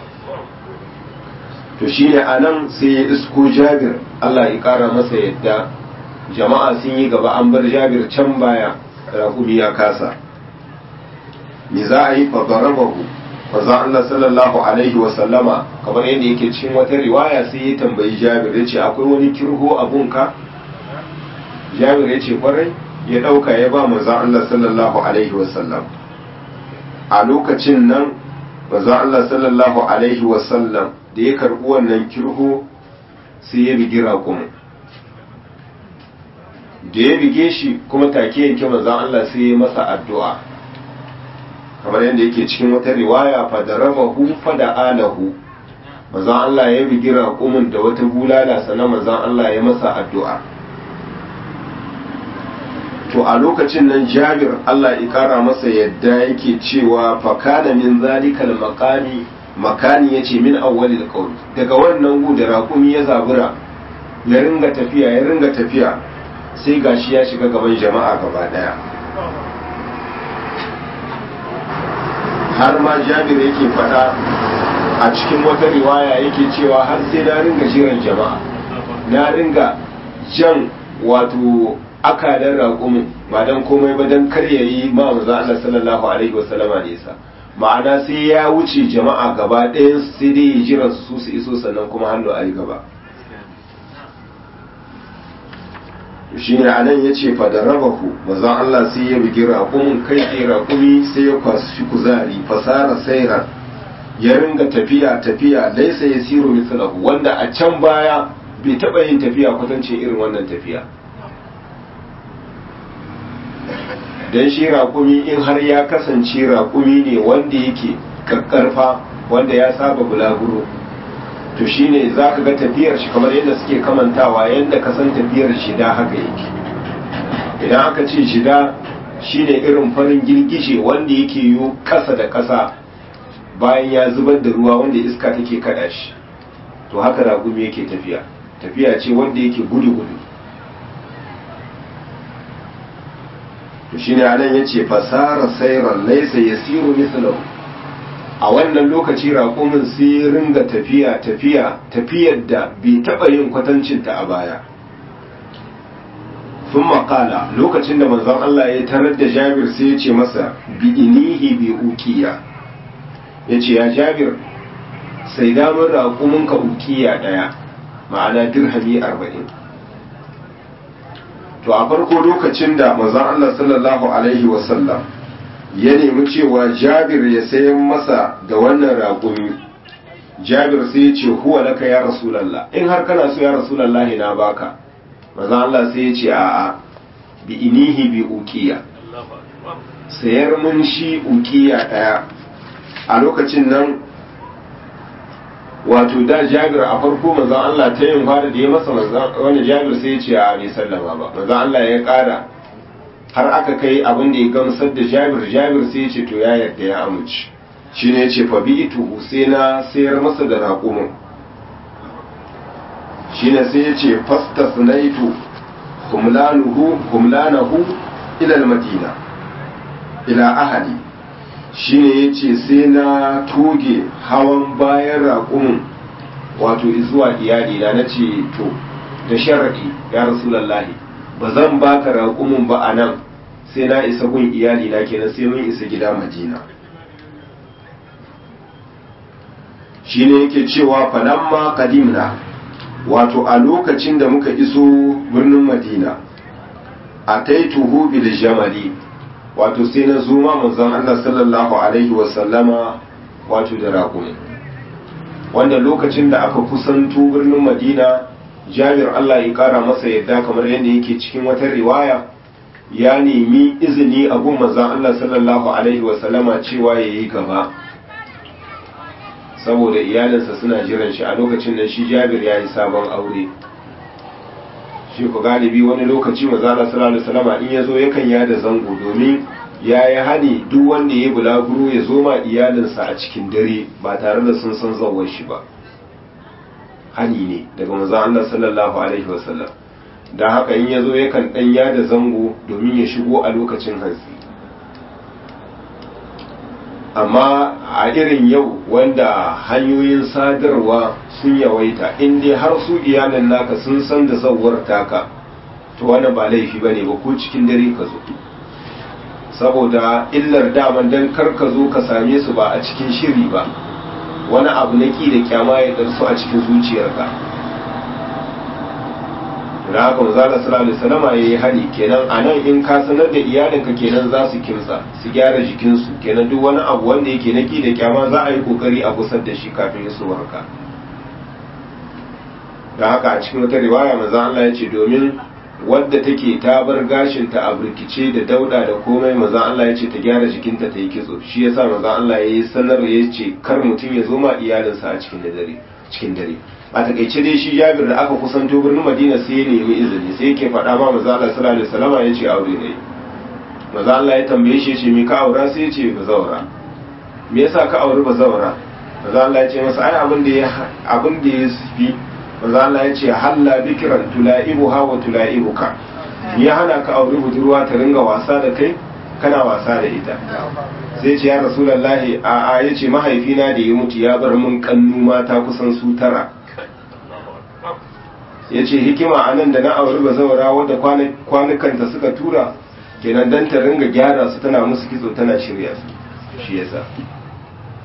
to shine anan sai ya isko Jabir Allah ya ƙara masa yadda jama'a sun yi gaba an bar Jabir can baya raƙumi ya kasa me za a yi fa darabahu manzon Allah sallallahu alaihi wasallama kamar yadda yake cikin wata riwaya sai ya tambayi Jabir ya ce akwai wani kirho abunka jabir ya ce kwarai ya ɗauka ya ba manzan Allah sallallahu Alaihi wasallam a lokacin nan manzan Allah sallallahu Alaihi wasallam da ya karɓi wannan kirho sai ya bigi raƙumin da ya bige shi kuma take yanke manzan Allah sai ya masa addu'a kamar yadda yake cikin wata riwaya fadaramahu fada alahu manzan Allah ya bigi raƙumin da wata bulala sannan manzan Allah ya masa addu'a to a lokacin nan jabir Allah ya kara masa yadda yake cewa fakana min zalikal makani makani yace min awwalil qawl daga wannan gu da raƙumi ya zabura ya ringa tafiya ya ringa tafiya sai gashi ya shiga gaban jama'a gaba daya har ma jabir yake faɗa a cikin wata riwaya yake cewa har sai na ringa jiran jama'a na ringa jan wato akalan raƙumin ba don komai ba don kar ya yi ma maza Allah sallallahu alaihi wasallama nisa ma'ana sai ya wuce jama'a gaba ɗayan sai dai ya jira su su iso sannan kuma hannu a yi gaba shi ne a nan ya ce fadarabahu mazan Allah sai ya bugi raƙumin kai tsaye raƙumi sai ya kwashi kuzari fasara saira ya ringa tafiya tafiya laisa ya siro mislahu wanda a can baya bai taɓa yin tafiya kwatancin irin wannan tafiya don shi raƙumi in har ya kasance raƙumi ne wanda yake kakkarfa wanda ya saba bulaguro to shine za ka ga tafiyar shi kamar yadda suke kamantawa yadda ka san tafiyar shida haka yake idan aka ce shida shine irin farin girgije wanda yake yi ƙasa da ƙasa bayan ya zubar da ruwa wanda iska take kada shi to haka raƙumi yake tafiya tafiya ce wanda yake gudu-gudu to shine anan yace fasara sayran laysa yasiru mithlahu a wannan lokaci raƙumin sai ringa tafiya tafiya tafiyar da bai taɓa yin kwatancinta a baya sun makala lokacin da manzon Allah ya tarar da jabir sai ya ce masa bi inihi bi ukiya ya ce ya jabir sai damar raƙuminka ukiya ɗaya ma'ana dirhami arba'in to a farko lokacin da manzon Allah sallallahu alaihi wasallam ya nemi cewa jabir ya sayan masa da wannan raƙumi jabir sai ya ce huwa laka ya rasulallah in har kana so ya rasulallah na baka manzon Allah sai ya ce a'a bi inihi bi uqiya sayar mun shi uqiya daya a lokacin nan wato da jabir a farko manzon Allah ta yin fara da ya masa manzon wani jabir sai ya ce a bai sallama ba manzon Allah ya kara har aka kai abin da ya gamsar da jabir jabir sai ya ce to ya yarda ya amince shi ne ce fa bi itu sai na sayar masa da raƙumin shi ne sai ya ce fastas naitu humlanuhu humlanahu ila madina ila ahali shi ne ya ce sai na toge hawan bayan raƙumin wato zuwa iyali na na ce to da sharaɗi ya rasulallahi ba zan baka raƙumin ba a nan sai na isa gun iyali na kenan sai mun isa gida madina shi ne yake cewa falamma kadimna wato a lokacin da muka iso birnin madina a taituhu bil jamali wato sai na zo ma manzon Allah sallallahu alaihi wasallama wato da raƙumi wanda lokacin da aka kusanto birnin madina jabir Allah ya kara masa yadda kamar yadda yake cikin wata riwaya ya nemi izini a gun manzon Allah sallallahu alaihi wasallama cewa ya yi gaba saboda iyalinsa suna jiran shi a lokacin da shi jabir ya yi sabon aure shi ku galibi wani lokaci manzon Allah sallallahu alaihi wasallama in ya zo yakan yada zango domin ya yi hani duk wanda ya bulaguro ya zo ma iyalinsa a cikin dare ba tare da sun san zawar shi ba hani ne daga manzon Allah sallallahu alaihi wasallam da haka in yazo yakan dan yada zango domin ya shigo a lokacin hantsi amma a irin yau wanda hanyoyin sadarwa sun yawaita in dai har su iyalan naka sun san da zawar taka to wani ba laifi bane ba ko cikin dare ka zo saboda illar daman dan kar ka zo ka same su ba a cikin shiri ba wani abu na ki da kyama ya darsu a cikin zuciyarka da haka manzala sallallahu alaihi wasallam yayi hari kenan anan in ka sanar da iyalinka kenan za su kimsa su gyara jikinsu kenan duk wani abu wanda yake na ki da kyama za a yi kokari a gusar da shi kafin isuwarka da haka a cikin wata riwaya manzo Allah ya ce domin wadda take ta bar gashinta a burkice da dauda da komai manzo Allah ya ce ta gyara jikinta ta yi kitso shi yasa manzo Allah ya yi sanar ya ce kar mutum ya zo ma iyalinsa a cikin dare cikin dare a takaice dai shi Jabir da aka kusanto birnin Madina sai ya nemi izini sai yake faɗa ma manzo Allah sallallahu alaihi wasallam ya ce aure ne manzo Allah ya tambaye shi ya ce me ka aura sai ya ce bazawara me yasa ka auri bazawara manzo Allah ya ce masa ai abin da ya abin da ya fi manzo Allah ya ce halla bikran tulaibuha wa tulaibuka ya hana ka auri budurwa ta ringa wasa da kai kana wasa da ita sai ce ya rasulullahi a a yace mahaifina da ya mutu ya bar mun kannu mata kusan su tara yace hikima anan da na auri bazawara wadda kwanukanta suka tura kenan dan ta ringa gyara su tana musu kitso tana shirya su shi yasa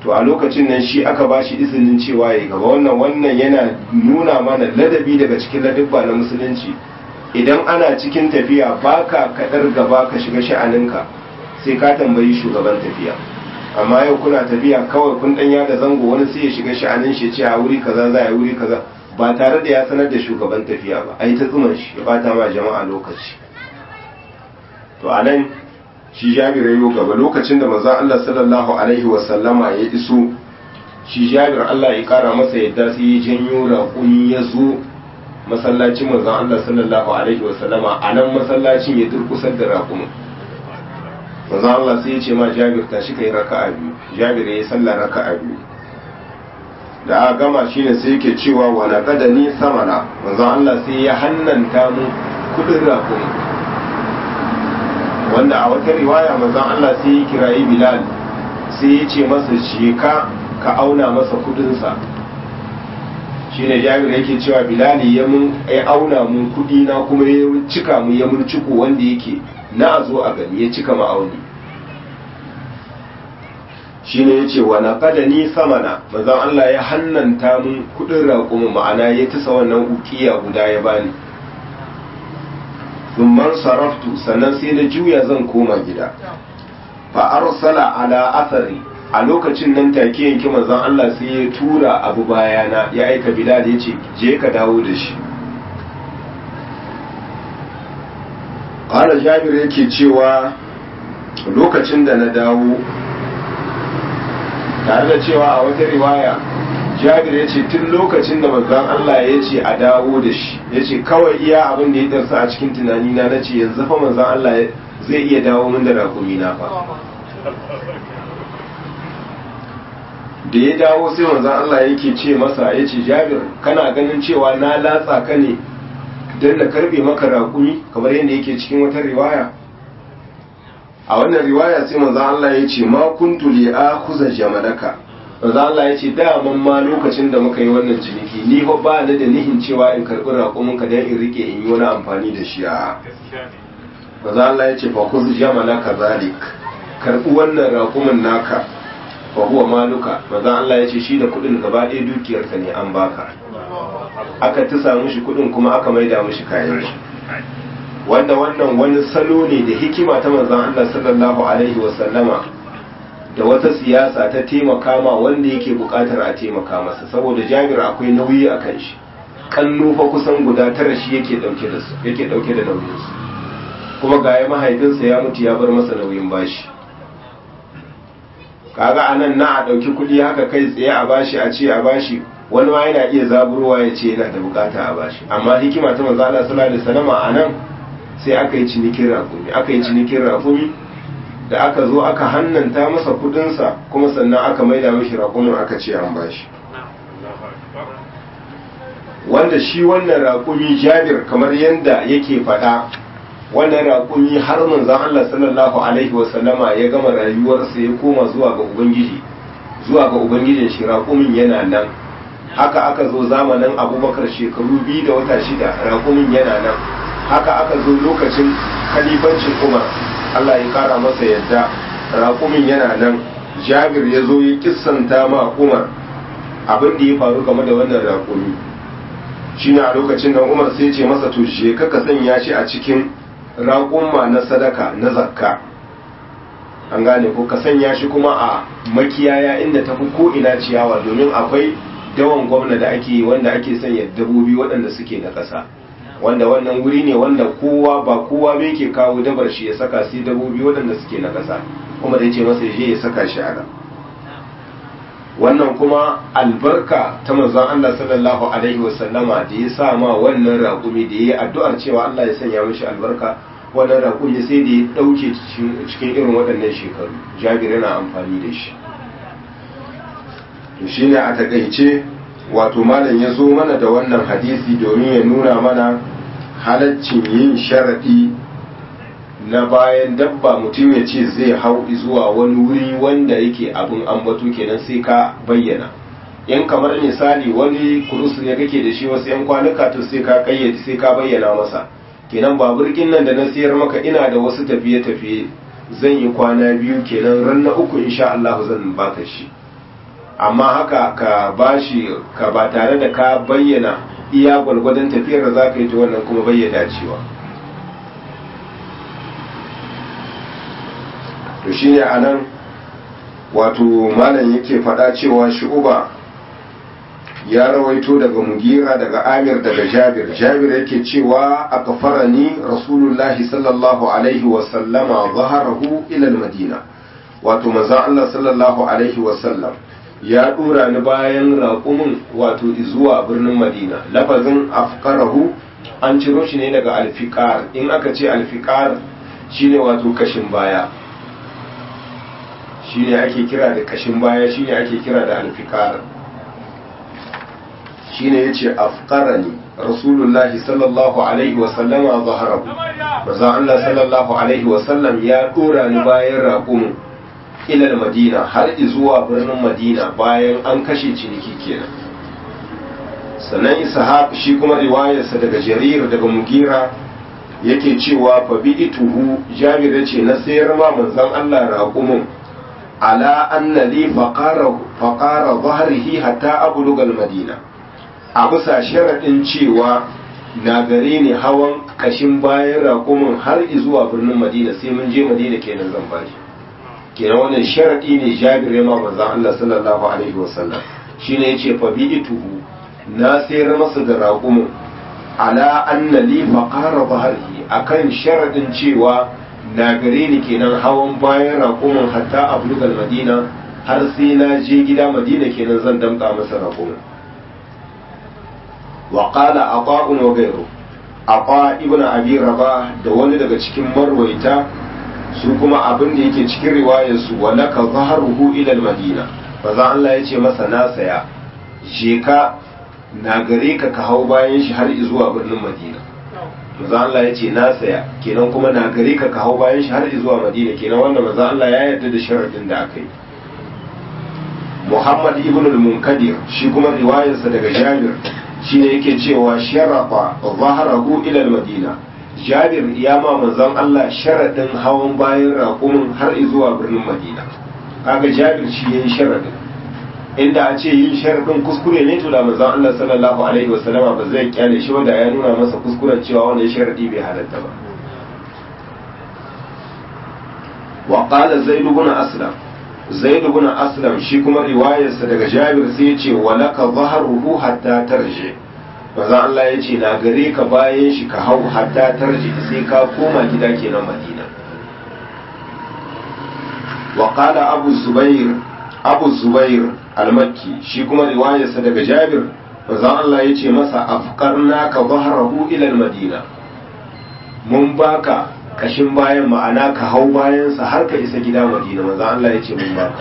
to a lokacin nan shi aka ba shi izinin cewa ya gaba wannan wannan yana nuna mana ladabi daga cikin ladabba na musulunci idan ana cikin tafiya baka kadar gaba ka shiga sha'aninka sai ka tambayi shugaban tafiya amma yau kuna tafiya kawai kun dan da zango wani sai ya shiga sha'anin shi ce a wuri kaza za a wuri kaza ba tare da ya sanar da shugaban tafiya ba ai ta tsuman shi ya bata ma jama'a lokaci to anan shi Jabir yayo gaba lokacin da manzon Allah sallallahu alaihi wa sallama ya iso shi Jabir Allah ya kara masa yadda sai ya janyo raƙumi ya zo masallacin manzon Allah sallallahu alaihi wa sallama anan masallacin ya durkusar da raƙumin manzo Allah sai ya ce ma Jabir tashi kai raka'a biyu Jabir yayi sallah raka'a biyu da aka gama shine sai yake cewa wa laqadani samana manzo Allah sai ya hannanta mu kudin rakun wanda a wata riwaya manzo Allah sai ya kirayi Bilal sai ya ce masa je ka ka auna masa kudin sa shine Jabir yake cewa Bilal ya mun ya auna mun kudi na kuma ya cika mu ya mun ciko wanda yake na a zo a gani ya cika ma'auni shi ne ya ce wa na ni samana mazan Allah ya hannanta mun kudin raƙumin ma'ana ya tisa wannan ukiya guda ya bani zumman saraftu sannan sai na juya zan koma gida fa arsala ala athari a lokacin nan take yanki manzon Allah sai ya tura abu bayana ya aika Bilal ya ce je ka dawo da shi ƙala jabir yake cewa lokacin da na dawo tare da cewa a wata riwaya jabir ya ce tun lokacin da manzon Allah ya ce a dawo da shi ya ce kawai iya abin da ya darsa a cikin tunani na na ce yanzu fa manzon Allah zai iya dawo min da rakumi na fa da ya dawo sai manzon Allah yake ce masa ya ce jabir kana ganin cewa na latsa ka ne don na karbe maka raƙumi kamar yadda yake cikin wata riwaya a wannan riwaya sai manzo Allah ya ce ma kuntu li akhuza jamalaka manzo Allah ya ce daman ma lokacin da muka yi wannan ciniki ni fa ba ni da nihin cewa in karbi raƙumin ka dan in rike in yi wani amfani da shi a manzo Allah ya ce fa khuz jamalaka zalik karbi wannan raƙumin naka fa huwa maluka manzo Allah ya ce shi da kuɗin gaba ɗaya dukiyarka ne an baka aka tisa mishi kudin kuma aka maida mishi kayan shi wanda wannan wani salo ne da hikima ta manzon Allah sallallahu alaihi wa sallama da wata siyasa ta taimaka ma wanda yake bukatar a taimaka masa saboda Jabir akwai nauyi a kan shi kannu fa kusan guda tara shi yake dauke da su yake dauke da nauyin su kuma ga ya mahaifinsa ya mutu ya bar masa nauyin bashi kaga anan na a dauki kudi haka kai tsaye a bashi a ce a bashi wani ma yana iya zaburwa ya ce yana da bukata a bashi amma hikima ta manzo Allah sallallahu alaihi wasallam a nan sai aka yi cinikin rafumi aka yi cinikin rafumi da aka zo aka hannanta masa kudin sa kuma sannan aka maida mishi rakumin aka ce an bashi wanda shi wannan raƙumi Jabir kamar yanda yake faɗa wannan raƙumi har manzon Allah sallallahu alaihi wasallama ya gama rayuwarsa ya koma zuwa ga ubangiji zuwa ga ubangijin shi raƙumin yana nan haka aka zo zamanin abubakar shekaru biyu da wata shida raƙumin yana nan haka aka zo lokacin khalifancin umar allah ya kara masa yadda raƙumin yana nan jabir ya zo ya kissanta ma umar abin da ya faru game da wannan raƙumi shine a lokacin da umar sai ce masa to je ka ka sanya shi a cikin raƙumma na sadaka na zakka an gane ko ka sanya shi kuma a makiyaya inda tafi ko ina ciyawa domin akwai dawan gwamna da ake wanda ake sanya dabobi waɗanda suke na ƙasa wanda wannan wuri ne wanda kowa ba kowa bai ke kawo dabar shi ya saka sai dabobi waɗanda suke na ƙasa kuma da ce masa je ya saka shi a nan wannan kuma albarka ta manzon Allah sallallahu alaihi wasallama da ya sa ma wannan raƙumi da ya yi addu'ar cewa Allah ya sanya mishi albarka wannan raƙumi sai da ya ɗauke cikin irin waɗannan shekaru jabir yana amfani da shi to shine a takaice wato malam ya zo mana da wannan hadisi domin ya nuna mana halaccin yin sharaɗi na bayan dabba mutum ya ce zai hau zuwa wani wuri wanda yake abin ambato kenan sai ka bayyana yan kamar misali wani kurus ne kake da shi wasu yan kwanuka to sai ka kayyade sai ka bayyana masa kenan baburkin nan da na siyar maka ina da wasu tafiye-tafiye zan yi kwana biyu kenan ran na uku insha Allah zan baka shi amma haka ka bashi ka ba tare da ka bayyana iya gwalgwadon tafiyar da za ka yi ta wannan kuma bayyana cewa to shine a nan wato malam yake faɗa cewa shu'uba ya rawaito daga mugira daga amir daga jabir jabir yake cewa a kafarani rasulullahi sallallahu alaihi wasallama zaharahu ilal madina wato manzon Allah sallallahu alaihi wasallam ya dora ni bayan raƙumin wato zuwa birnin madina lafazin afqarahu an ciro shi ne daga alfiqar in aka ce alfiqar shine wato kashin baya shine ake kira da kashin baya shine ake kira da alfiqar shine yace afqarani rasulullahi sallallahu alaihi wa sallama zaharahu manzon Allah sallallahu alaihi wa sallam ya dora ni bayan raƙumin ilal madina har zuwa birnin madina bayan an kashe ciniki kenan sannan ishaq shi kuma riwayarsa daga jarir daga mugira yake cewa fa bi'tuhu jabir yace na sayar ma manzon Allah raqumun ala anna li faqara faqara dhahrihi hatta abluga al-madina a bisa sharadin cewa na gare ni hawan kashin bayan raqumun har zuwa birnin madina sai mun je madina kenan zan bashi kenan wannan sharadi ne jabir ya ma manzon Allah sallallahu alaihi wasallam shine yace fa bi'tuhu na sayar masa da raqumun ala anna li faqara dhahrihi akan sharadin cewa na gare ni kenan hawan bayan raqumun hatta ablugal madina har sai na je gida madina kenan zan damka masa raqumun wa qala ata'un wa ghayru ata ibn abi rabah da wani daga cikin marwaita su kuma abin da yake cikin riwayar su walaka zaharuhu ila madina maza Allah ya ce masa na saya je ka na gare ka ka hau bayan shi har zuwa birnin madina maza Allah ya ce na saya kenan kuma na gare ka ka hau bayan shi har zuwa madina kenan wanda maza Allah ya yarda da sharadin da aka yi Muhammad ibn al-Munkadir shi kuma riwayarsa daga Jabir shine yake cewa sharafa zaharahu ila al-Madina Jabir ya ma manzon Allah sharadin hawan bayan raƙumin har zuwa birnin Madina kaga Jabir shi yayin sharadin inda a ce yin sharadin kuskure ne to da manzon Allah sallallahu alaihi wasallama ba zai kyale shi wanda ya nuna masa kuskuren cewa wannan sharadi bai halatta ba wa qala zaid ibn aslam zaid ibn aslam shi kuma riwayarsa daga Jabir sai ya ce walaka zahruhu hatta tarji manzon Allah ya ce na gare ka bayan shi ka hau hatta tarji sai ka koma gida kenan Madina wa qala abu zubair abu zubair al-makki shi kuma riwayarsa daga Jabir manzon Allah ya ce masa afqarna ka zahrahu ila al-madina mun baka kashin bayan ma'ana ka hau bayansa har ka isa gida Madina manzon Allah ya ce mun baka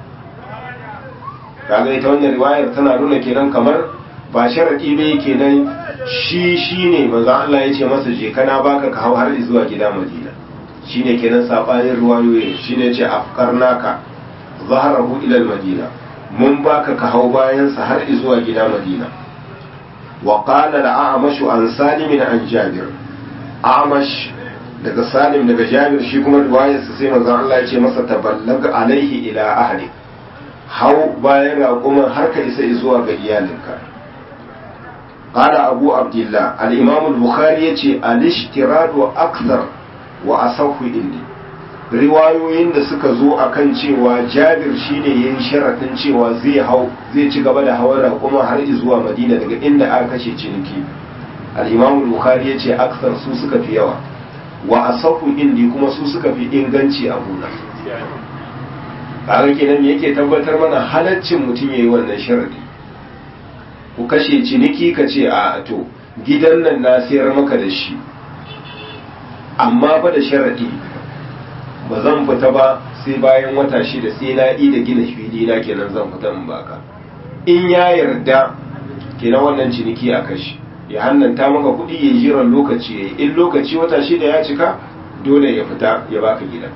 kaga ita wannan riwayar tana nuna kenan kamar ba sharadi ne kenan shi shine manzo Allah ya ce masa je kana baka ka hau har zuwa gida Madina shine kenan sabanin riwayoyi shine ce afkarnaka zaharahu ila madina mun baka ka hau bayan sa har zuwa gida Madina wa qala al-a'mash an salim an jabir a'mash daga salim daga jabir shi kuma riwayar sa sai manzo Allah ya ce masa taballaga alaihi ila ahli hau bayan raƙuman har ka isa zuwa ga iyalinka قال أبو عبد الله الإمام البخاري يتي الاشتراط أكثر وأصح إني riwayoyin da suka zo a kan cewa jabir shine yin sharaɗin cewa zai hau zai ci gaba da hawan raƙuma har zuwa madina daga inda aka kashe ciniki al-imam bukhari ya ce aksar su suka fi yawa wa asahu indi kuma su suka fi inganci a gona kaga kenan yake tabbatar mana halaccin mutum yayi wannan sharadi ku kashe ciniki ka ce a to gidan nan na sayar maka da shi amma fa da sharaɗi ba zan fita ba sai bayan wata shida sai na yi da gina fili na kenan zan fita in baka in ya yarda kenan wannan ciniki a kashi ya hannanta maka kuɗi ya jiran lokaci ya yi in lokaci wata shida ya cika dole ya fita ya baka gidan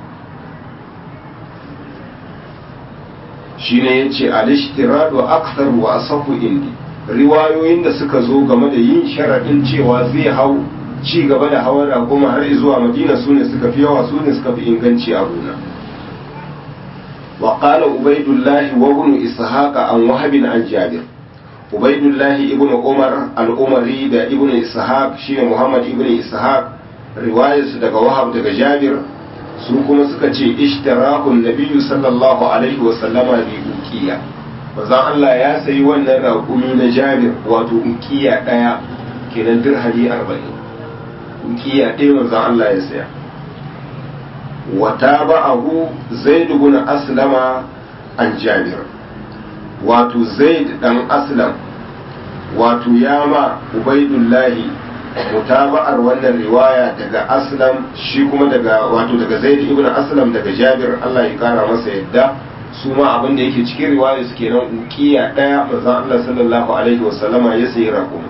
shine yace al-ishtiradu akthar wa asahu indi riwayoyin da suka zo game da yin sharaɗin cewa zai hau ci gaba da hawan raƙuma har zuwa madina su ne suka fi yawa su ne suka fi inganci a gona wa qala ubaidullah wa ibn ishaq an wahab an jabir ubaidullah ibn umar al-umari da ibn ishaq shi muhammad ibn ishaq riwayarsu daga wahab daga jabir su kuma suka ce ishtarakun nabiyyu sallallahu alaihi wa sallama bi uqiya manzon Allah ya sayi wannan raƙumi na jabir wato uqiya daya kenan dirhami 40 uqiya ɗaya manzon Allah ya saya wa tabahu zaid ibn aslama an jabir wato zaid dan aslam wato ya ma ubaidullahi mutaba'ar wannan riwaya daga aslam shi kuma daga wato daga zaid ibn aslam daga jabir Allah ya kara masa yadda su ma abin da yake cikin riwaya suke nan uqiya daya manzon Allah sallallahu alaihi wasallama ya sayi raƙumi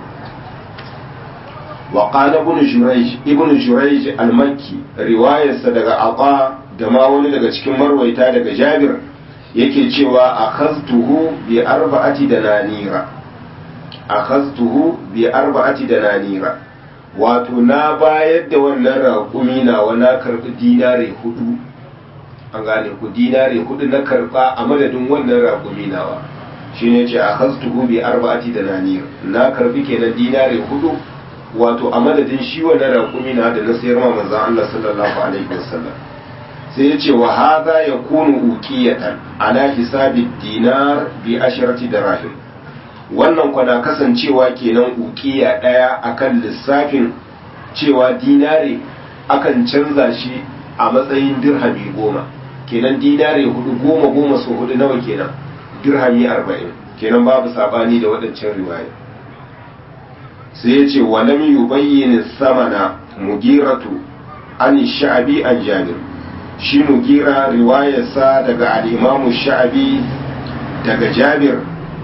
wa qala ibn jurayj ibn jurayj al-makki riwayarsa daga aqa da ma wani daga cikin marwaita daga jabir yake cewa akhaztuhu bi arba'ati dananira akhaztuhu bi arba'ati dananira wato na bayar da wannan raƙumi na na karɓi dinare hudu an gane ku dinare hudu na karɓa a madadin wannan raƙumi nawa shi ne ce a hastuhu bi arba'ati da nanir na karɓi kenan dinare hudu wato a madadin shi wannan raƙumi na da na sayar ma manzon Allah sallallahu alaihi wasallam sai ya ce wa hadha yakunu uqiyatan ala hisabi dinar bi asharati dirahim wannan kwana kasancewa kenan ukiya ɗaya akan lissafin cewa dinare akan canza shi a matsayin dirhami goma kenan dinare hudu goma goma so hudu nawa kenan dirhami arba'in kenan babu sabani da waɗancan riwaya sai ya ce walam yubayyin samana mugiratu an sha'abi an jabir shi mugira riwayarsa daga al-imamu sha'abi daga jabir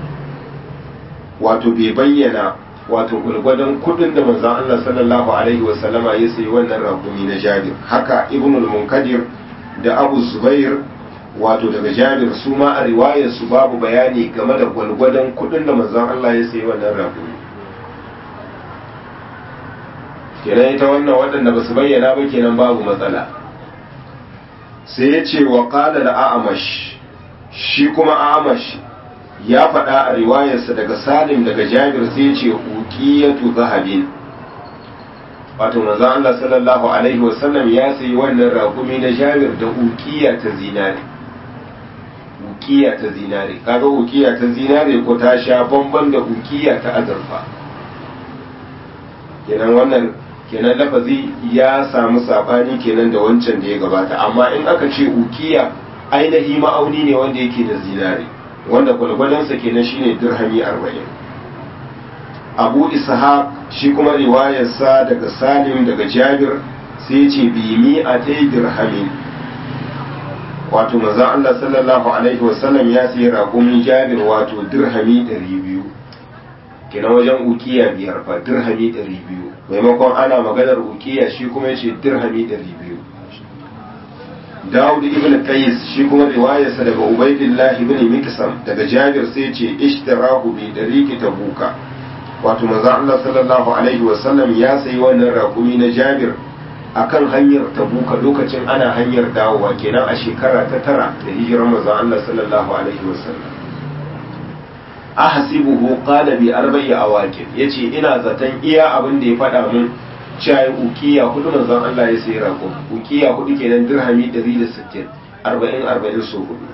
wato bai bayyana wato gulgwadon kudin da manzon Allah sallallahu alaihi wa sallama ya sayi wannan rakumi na Jabir haka Ibnul Munkadir da Abu Zubair wato daga Jabir su ma a riwayar su babu bayani game da gulgwadon kudin da manzon Allah ya sayi wannan rakumi kenan ita wannan waɗanda ba su bayyana ba kenan babu matsala sai ya ce wa qala da a'amash shi kuma a'amash ya faɗa a riwayarsa daga salim daga jabir sai ya ce uqiyatu zahabin wato manzon Allah sallallahu alaihi wasallam ya sayi wannan raƙumi na jabir da uqiya ta zinare uqiya ta zinare kaga uqiya ta zinare ko ta sha bamban da uqiya ta azurfa kenan wannan kenan lafazi ya samu sabani kenan da wancan da ya gabata amma in aka ce uqiya ainihi ma'auni ne wanda yake da zinare wanda gwalgwalansa kenan shine dirhami arba'in abu ishaq shi kuma riwayarsa daga salim daga jabir sai ce bi mi a ta dirhamin wato maza Allah sallallahu alaihi wasallam ya sayi raƙumin jabir wato dirhami ɗari biyu kenan wajen ukiya biyar fa dirhami ɗari biyu maimakon ana maganar ukiya shi kuma ya ce dirhami ɗari biyu Dawud ibn Qais shi kuma riwayarsa daga Ubaydillah ibn Miksam daga Jabir sai ce ishtarahu bi dariqi tabuka wato manzo Allah sallallahu alaihi wa sallam ya sayi wannan rakumi na Jabir akan hanyar tabuka lokacin ana hanyar dawowa kenan a shekara ta tara da hijirar manzo Allah sallallahu alaihi wa sallam ahsibuhu qala bi arba'i awaqib yace ina zaton iya abin da ya faɗa mun cewa ukiya hudu manzon Allah ya sayi rago ukiya hudu kenan dirhami 160 40 40 so hudu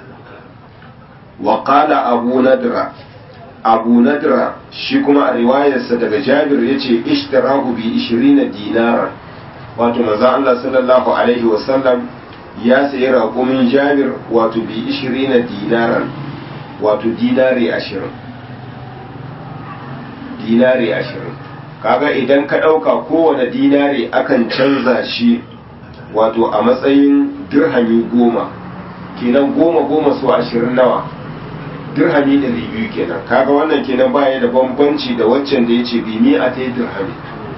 wa qala abu nadra abu nadra shi kuma a riwayarsa daga jabir yace ishtarahu bi 20 dinara wato manzon Allah sallallahu alaihi wa sallam ya sayi rago min jabir wato bi 20 dinaran wato dinari 20 dinari 20 kaga idan ka ɗauka kowane dinari akan canza shi wato a matsayin dirhami goma kenan goma goma su ashirin nawa dirhami ɗari biyu kenan kaga wannan kenan baya da bambanci da waccan da ya ce bimi a ta yi dirhami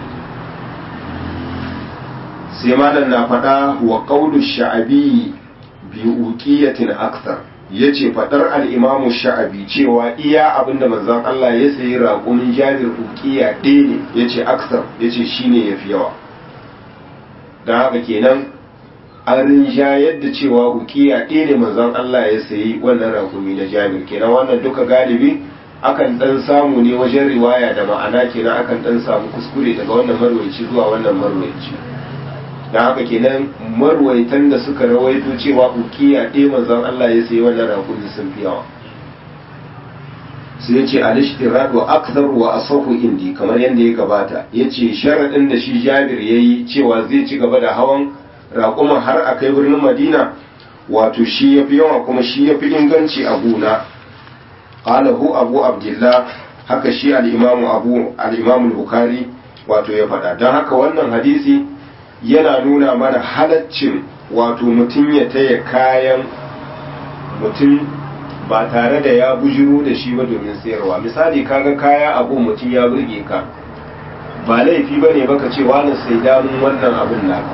sai malam na faɗa wa ƙaulu sha'abi bi uqiyatin akthar yace faɗar al-imamu sha'abi cewa iya abinda manzon Allah ya sayi raƙumin jabir uqiya ɗaya ne yace akthar yace shine yafi yawa dan haka kenan an rinjayar da cewa ukiya ɗaya ne manzon Allah ya sayi wannan rakumi na jabir kenan wannan duka galibi akan dan samu ne wajen riwaya da ma'ana kenan akan dan samu kuskure daga wannan marwaci zuwa wannan marwaci dan haka kenan marwaitan da suka rawaito cewa ukiya ɗaya manzon Allah ya sayi wannan rakumi sun fi yawa sai ya ce al-ishtirad wa akthar wa asahu indi kamar yadda ya gabata yace sharadin da shi Jabir yayi cewa zai ci gaba da hawan raƙuman har a kai birnin Madina wato shi yafi yawa kuma shi yafi inganci a gona qalahu Abu Abdullah haka shi al-Imam Abu al-Imam al-Bukhari wato ya faɗa don haka wannan hadisi yana nuna mana halaccin wato mutum ya taya kayan mutum ba tare da ya bujiro da shi ba domin sayarwa misali kaga kaya abu mutum ya burge ka ba laifi ba ne baka ce wani sai damun wannan abun naka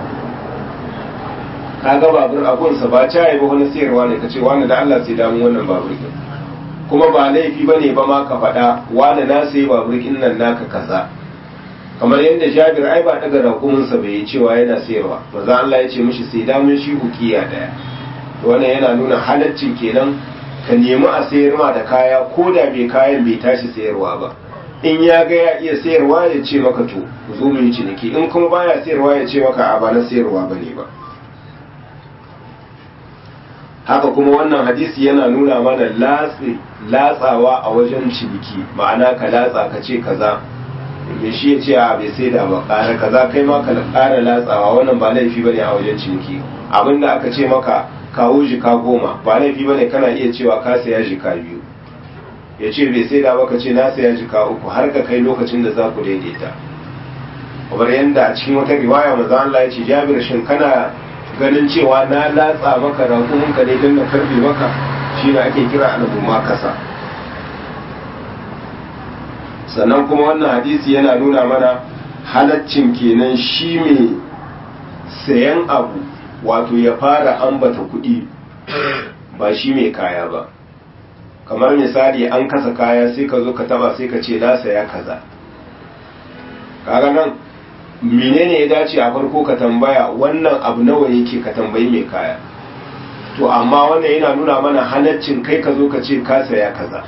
kaga babur abunsa ba caye ba wani sayarwa ne ka ce wani da Allah sai damun wannan babur ɗin kuma ba laifi ba ne ba ma ka faɗa wani na sai babur ɗin nan naka kaza kamar yadda jabir ai ba daga raƙuminsa bai yi cewa yana sayarwa maza Allah ya ce mishi sai damun shi hukiya daya wannan yana nuna halaccin kenan ka nemi a sayar ma da kaya ko da bai kayan bai tashi sayarwa ba in ya ga ya iya sayarwa ya ce maka to zo mu yi ciniki in kuma baya sayarwa ya ce maka a ba na sayarwa ba ne ba haka kuma wannan hadisi yana nuna mana latsawa a wajen ciniki ma'ana ka latsa ka ce kaza me shi ya ce a bai sai da ba ƙara kaza kai ma ka ƙara latsawa wannan ba laifi bane a wajen ciniki abinda aka ce maka kawo jika goma ba laifi bane kana iya cewa ka saya jika biyu ya ce bai sai da ba ka ce na saya jika uku har ka kai lokacin da za ku daidaita kamar yadda a cikin wata riwaya maza Allah ya ce Jabir shin kana ganin cewa na latsa maka raƙumin ka ne don na karbe maka shi ne ake kira alamu ma kasa sannan kuma wannan hadisi yana nuna mana halaccin kenan shi mai sayan abu wato ya fara ambata kuɗi ba shi mai kaya ba kamar misali an kasa kaya sai ka zo ka taba sai ka ce na saya kaza kaga nan menene ya dace a farko ka tambaya wannan abu nawa yake ka tambayi mai kaya to amma wannan yana nuna mana halaccin kai ka zo ka ce ka saya kaza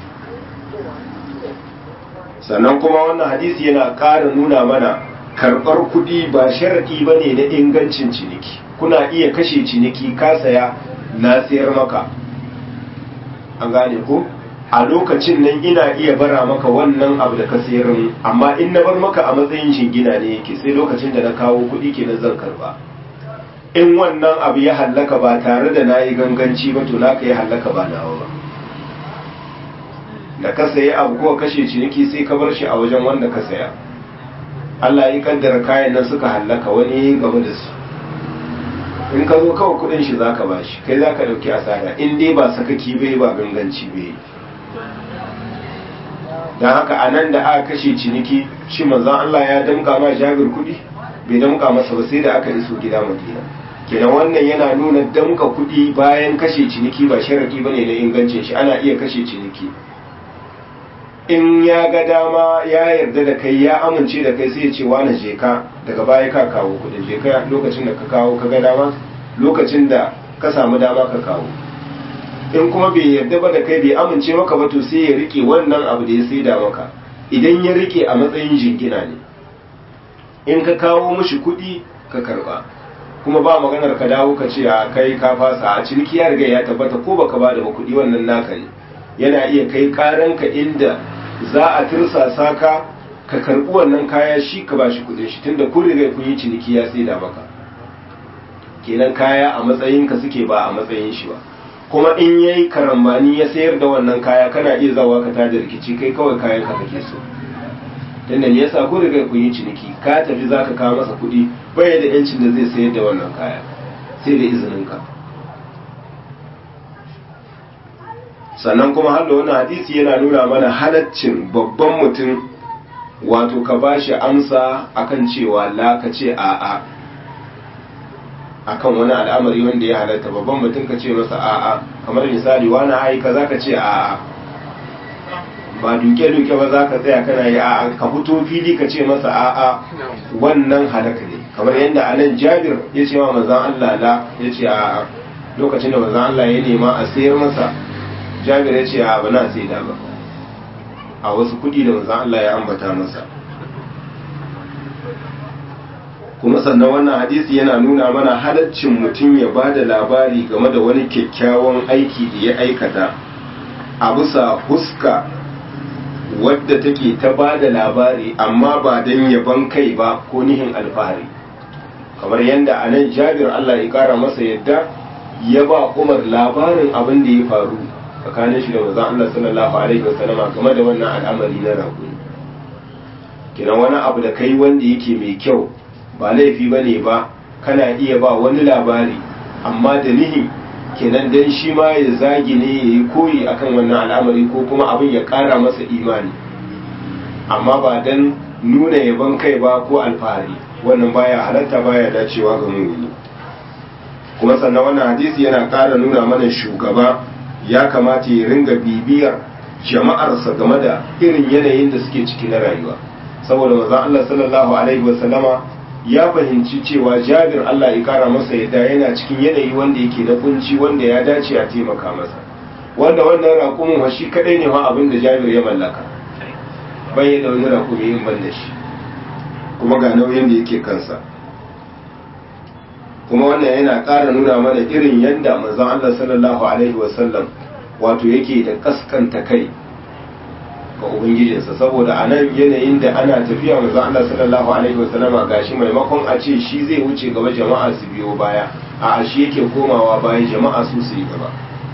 sannan kuma wannan hadisi yana ƙara nuna mana karɓar kuɗi ba sharaɗi ba ne na ingancin ciniki kuna iya kashe ciniki ka saya na sayar maka an gane ko a lokacin nan ina iya bara maka wannan abu da ka sayar amma in na bar maka a matsayin shingina ne yake sai lokacin da na kawo kuɗi kenan zan karba in wannan abu ya hallaka ba tare da na yi ganganci ba to naka ya hallaka ba nawa ba da ka sayi abu ko kashe ciniki sai ka bar shi a wajen wanda ka saya Allah ya kaddara kayan nan suka hallaka wani gaba da su in ka zo kawai kudin shi zaka bashi kai zaka dauki asara in dai ba sakaki bai ba ganganci bai dan haka anan da aka kashe ciniki shi manzon Allah ya damka ma Jabir kudi bai damka masa ba sai da aka iso gida Madina kenan wannan yana nuna damka kudi bayan kashe ciniki ba sharadi bane na ingancin shi ana iya kashe ciniki in ya ga dama ya yarda da kai ya amince da kai sai ya ce wani je ka daga baya ka kawo kudin je ka lokacin da ka kawo ka ga dama lokacin da ka samu dama ka kawo in kuma bai yarda ba da kai bai amince maka ba to sai ya rike wannan abu da ya saida maka idan ya rike a matsayin jingina ne in ka kawo mishi kudi ka karba kuma ba maganar ka dawo ka ce a kai ka fasa a ciniki ya riga ya tabbata ko baka ba da kudi wannan naka ne yana iya kai karanka inda za a tirsasa ka ka karbi wannan kaya shi ka ba shi kudin shi tunda kun riga kun yi ciniki ya saida maka kenan kaya a matsayin ka suke ba a matsayin shi ba kuma in yayi karambani ya sayar da wannan kaya kana iya zawa ka tada rikici kai kawai kayan ka kake so tunda me yasa kun riga kun yi ciniki ka tafi zaka kawo masa kuɗi bai da yancin da zai sayar da wannan kaya sai da izinin ka sannan kuma har da wani hadisi yana nuna mana halaccin babban mutum wato ka ba shi amsa akan cewa la ka ce a'a akan wani al'amari wanda ya halatta babban mutum ka ce masa a'a kamar misali wani ai ka za ka ce a'a ba duke-duke ba za ka tsaya kana yi a'a ka fito fili ka ce masa a'a wannan halaka ne kamar yadda anan jabir ya ce wa manzan Allah la ya ce a lokacin da manzan Allah ya nema a sayar masa jabir ya ce a ba na sai da ba a wasu kudi da manzan Allah ya ambata masa kuma sannan wannan hadisi yana nuna mana halaccin mutum ya ba da labari game da wani kyakkyawan aiki da ya aikata a bisa huska wadda take ta ba da labari amma ba don yaban kai ba ko nihin alfahari kamar yadda a nan jabir Allah ya kara masa yadda ya ba umar labarin abin da ya faru tsakanin shi da manzon Allah sallallahu alaihi wasallama game da wannan al'amari na raƙumi kina wani abu da kai wanda yake mai kyau ba laifi ba ne ba kana iya ba wani labari amma da nihi kenan dan shi ma ya zagi ne ya yi koyi akan wannan al'amari ko kuma abin ya ƙara masa imani amma ba dan nuna yaban kai ba ko alfahari wannan baya halatta baya dacewa ga mumini kuma sannan wannan hadisi yana ƙara nuna mana shugaba ya kamata ya ringa bibiyar jama'arsa game da irin yanayin da suke ciki na rayuwa saboda maza Allah sallallahu alaihi wasallama ya fahimci cewa jabir Allah ya kara masa yadda yana cikin yanayi wanda yake na kunci wanda ya dace a taimaka masa wanda wannan raƙumin wa shi kadai ne ma abin da jabir ya mallaka bai da wani raƙumi yin ban da shi kuma ga nauyin da yake kansa kuma wannan yana ƙara nuna mana irin yadda manzon Allah sallallahu alaihi wasallam wato yake da kaskanta kai ga ubangijinsa saboda a nan yanayin da ana tafiya manzon Allah sallallahu alaihi wasallama gashi maimakon a ce shi zai wuce gaba jama'a su biyo baya a shi yake komawa baya jama'a su su yi gaba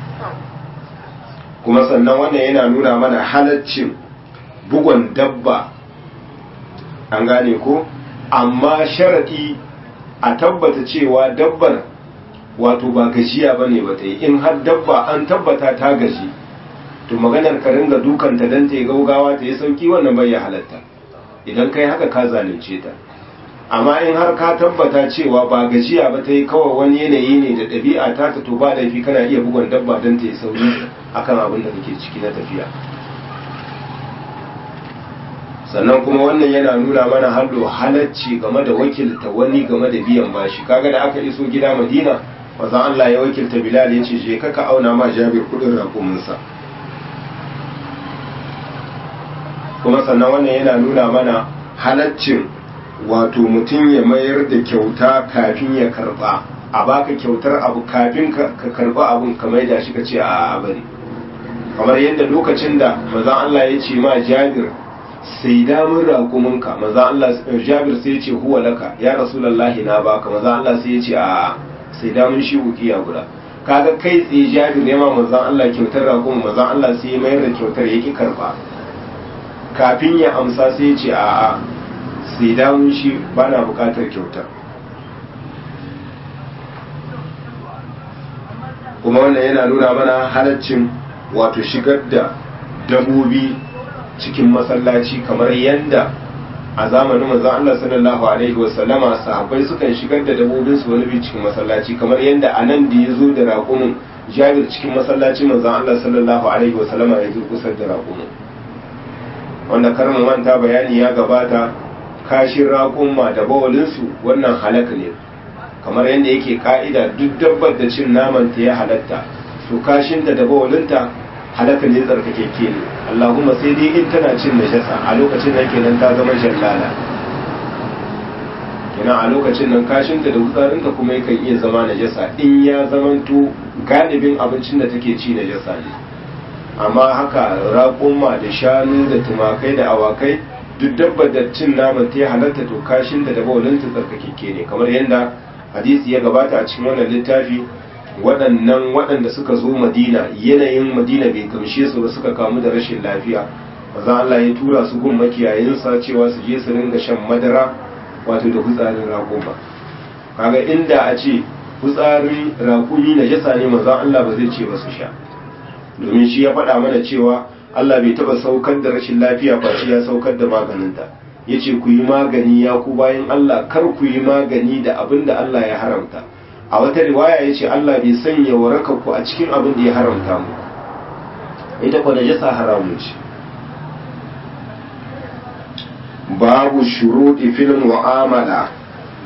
kuma sannan wannan yana nuna mana halaccin bugon dabba an gane ko amma sharadi a tabbata cewa dabbar wato ba gajiya ba ne ba ta yi in har dabba an tabbata ta gaji to maganar ka ringa dukanta don ta yi gaugawa ta yi sauki wannan bai ya halatta idan kai haka ka zalunce ta amma in har ka tabbata cewa ba gajiya ba ta yi kawai wani yanayi ne da ɗabi'a ta ta to ba laifi kana iya bugun dabba don ta yi sauki akan abin da kake ciki na tafiya sannan kuma wannan yana nuna mana hallo halacci game da wakilta wani game da biyan bashi kaga da aka iso gida madina wazan Allah ya wakilta bilal ya ce je ka ka auna ma jabir kudin rakuminsa kuma sannan wannan yana nuna mana halaccin wato mutum ya mayar da kyauta kafin ya karba a baka kyautar abu kafin ka karba abun ka maida shi ka ce a bari kamar yadda lokacin da mazan Allah ya ce ma jabir sai damun raƙuminka maza Allah Jabir sai ya ce huwa laka ya rasulullahi na baka maza Allah sai ya ce a sai damun shi ukiya guda kaga kai tsaye Jabir ya ma manzon Allah kyautar raƙumin manzon Allah sai ya mayar da kyautar yaki karba kafin ya amsa sai ya ce a a sai damun shi bana buƙatar kyautar kuma wannan yana nuna mana halaccin wato shigar da dabobi cikin masallaci kamar yadda a zamanin manzon Allah sallallahu alaihi wasallama sahabbai sukan shigar da dabobin su wani bi cikin masallaci kamar yadda anan da ya zo da raƙumin Jabir cikin masallaci manzon Allah sallallahu alaihi wasallama ya durkusar da raƙumin wanda karmu manta bayani ya gabata kashin raƙumma da bawalinsu wannan halaka ne kamar yadda yake ka'ida duk dabbar da cin naman ta ya halatta to kashinta da bawalinta halaka ne tsarkakeke ne Allahumma sai dai in tana cin najasa a lokacin nan kenan ta zama jallala kenan a lokacin nan kashinta da wutsarinta kuma yakan iya zama najasa in ya zamanto galibin abincin da take ci najasa ne amma haka raƙumma da shanu da tumakai da awakai duk dabbar da cin naman ta halatta to kashinta da bawalinta tsarkakeke ne kamar yadda hadisi ya gabata a cikin wannan littafi waɗannan waɗanda suka zo madina yanayin madina bai gamshe su ba suka kamu da rashin lafiya maza Allah ya tura su gun makiyayinsa cewa su je su ringa shan madara wato da hutsarin raƙuma kaga inda a ce hutsarin raƙumi na jasa ne maza Allah ba zai ce ba su sha domin shi ya faɗa mana cewa Allah bai taɓa saukar da rashin lafiya face ya saukar da maganinta ya ce ku yi magani ya ku bayan Allah kar ku yi magani da abin da Allah ya haramta a wata riwaya ya ce Allah bai sanya waraka ku a cikin abin da ya haramta mu ita kwa najasa haramun ce babu shuruɗi fil mu'amala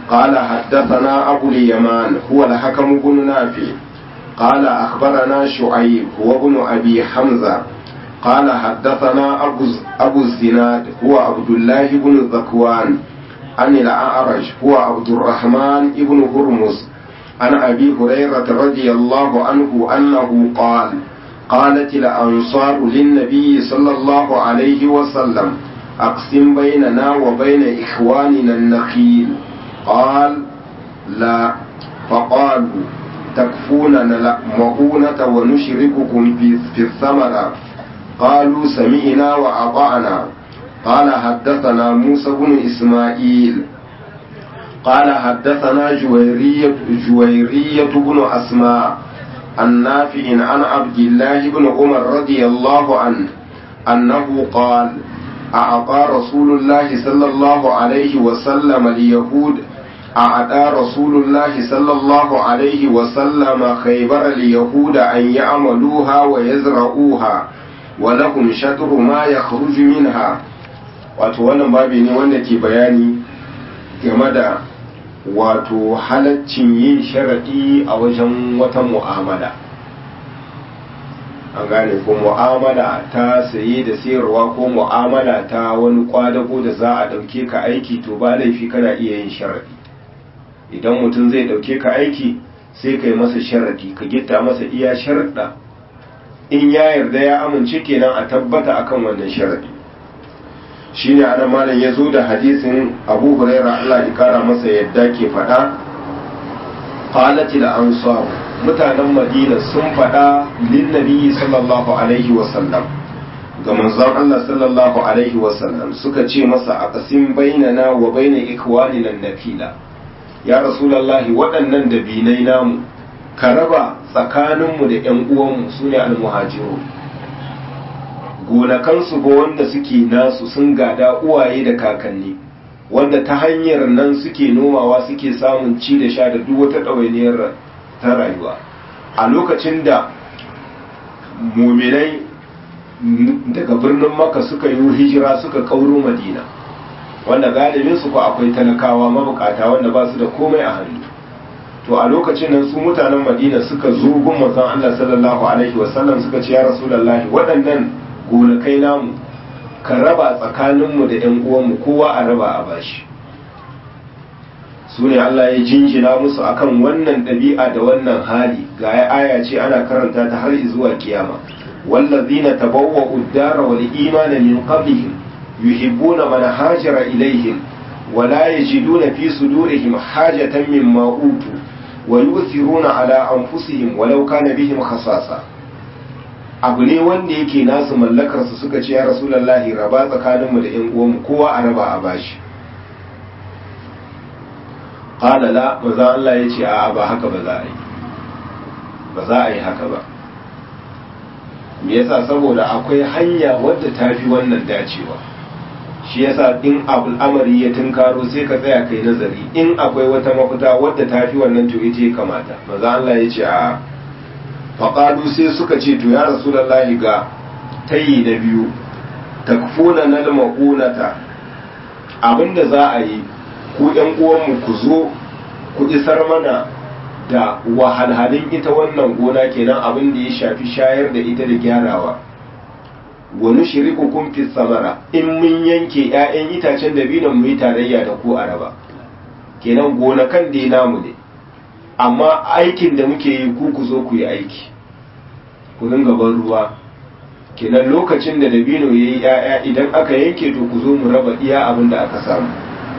قال حدثنا أبو اليمان هو الحكم بن نافع قال أخبرنا شعيب هو ابن أبي حمزة قال حدثنا أبو, أبو الزناد هو عبد الله بن ذكوان عن الأعرج هو عبد الرحمن بن هرمز عن أبي هريرة رضي الله عنه أنه قال قالت الأنصار للنبي صلى الله عليه وسلم أقسم بيننا وبين إخواننا النخيل قال لا فقالوا تكفوننا المؤونة ونشرككم في, في الثمرة قالوا سمعنا وأطعنا قال حدثنا موسى بن إسماعيل قال حدثنا جويرية, جويرية بن أسماء النافع عن عبد الله بن عمر رضي الله عنه أنه قال أعطى رسول الله صلى الله عليه وسلم اليهود أعطى رسول الله صلى الله عليه وسلم خيبر اليهود أن يعملوها ويزرعوها ولهم شطر ما يخرج منها wato wannan babi ne wanda ke bayani game da wato halaccin yin sharaɗi a wajen wata mu'amala an gane ko mu'amala ta saye da sayarwa ko mu'amala ta wani kwadago da za a ɗauke ka aiki to ba laifi kana iya yin sharaɗi idan mutum zai ɗauke ka aiki sai ka yi masa sharaɗi ka gitta masa iya sharaɗa in ya yarda ya amince kenan a tabbata akan wannan sharaɗi shine ana malam ya zo da hadisin abu huraira Allah ya kara masa yadda ke faɗa qalatil ansar mutanen madina sun faɗa lin nabiyyi sallallahu alaihi wa sallam ga manzon Allah sallallahu alaihi wa sallam suka ce masa a qasim bainana wa baina ikwanina nakila ya rasulullahi waɗannan dabinai namu ka raba tsakaninmu da ƴan uwanmu sune almuhajiru gonakansu ba wanda suke nasu sun gada uwaye da kakanni wanda ta hanyar nan suke nomawa suke samun ci da sha da duk wata ɗawainiyar ta rayuwa a lokacin da muminai daga birnin maka suka yi hijira suka kauro madina wanda galibin su ko akwai talakawa mabukata wanda ba su da komai a hannu to a lokacin nan su mutanen madina suka zo gun manzon Allah sallallahu alaihi wasallam suka ce ya rasulullahi waɗannan gonakai namu ka raba tsakaninmu da ‘yan uwanmu kowa a raba a bashi su ne Allah ya jinjina musu akan wannan ɗabi'a da wannan hali ga ya aya ce ana karanta ta har zuwa kiyama wallazina tabawwa uddara wal imana min qablihim yuhibbuna man hajara ilaihim ولا يجدون في صدورهم حاجة مما أوتوا ويؤثرون على أنفسهم ولو كان بهم خصاصة abu ne wanda yake nasu mallakarsu suka ce ya rasulallahi raba tsakaninmu da ‘yan uwanmu kowa a raba a bashi ƙalala maza Allah ya ce a ba haka ba za a yi ba za a yi haka ba me yasa saboda akwai hanya wadda ta fi wannan dacewa shi yasa in al'amari ya tunkaro sai ka tsaya kai nazari in akwai wata mafita wadda ta fi wannan to ita ya kamata maza Allah ya ce a faƙalu sai suka ce to ya rasulallahi ga tayi na biyu takfuna na ma'unata abinda za a yi ku ‘yan uwanmu ku zo ku isar mana da wahalhalin ita wannan gona kenan abin da ya shafi shayar da ita da gyarawa wani shiriku kun fi samara in mun yanke ‘ya'yan itacen da binan mu yi tarayya da ku a raba kenan gonakan da namu ne amma aikin da muke yi ku ku zo ku yi aiki ku dinga ban ruwa kenan lokacin da dabino ya yi ‘ya'ya idan aka yanke to ku zo mu raba iya abin da aka samu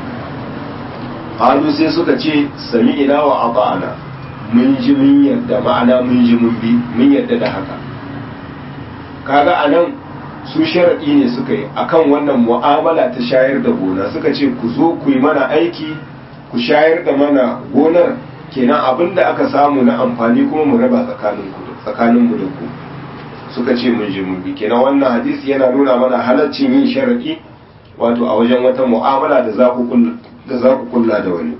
halu sai suka ce sami ina wa aba'ana mun ji mun yarda ma'ana mun ji mun bi mun yarda da haka kaga a nan su sharaɗi ne suka yi akan wannan mu'amala ta shayar da gona suka ce ku zo ku yi mana aiki ku shayar da mana gonar kenan abin da aka samu na amfani kuma mu raba tsakanin mu da ku suka ce mun ji mun bi kenan wannan hadisi yana nuna mana halaccin yin sharaɗi wato a wajen wata mu'amala da za ku da za ku kulla da wani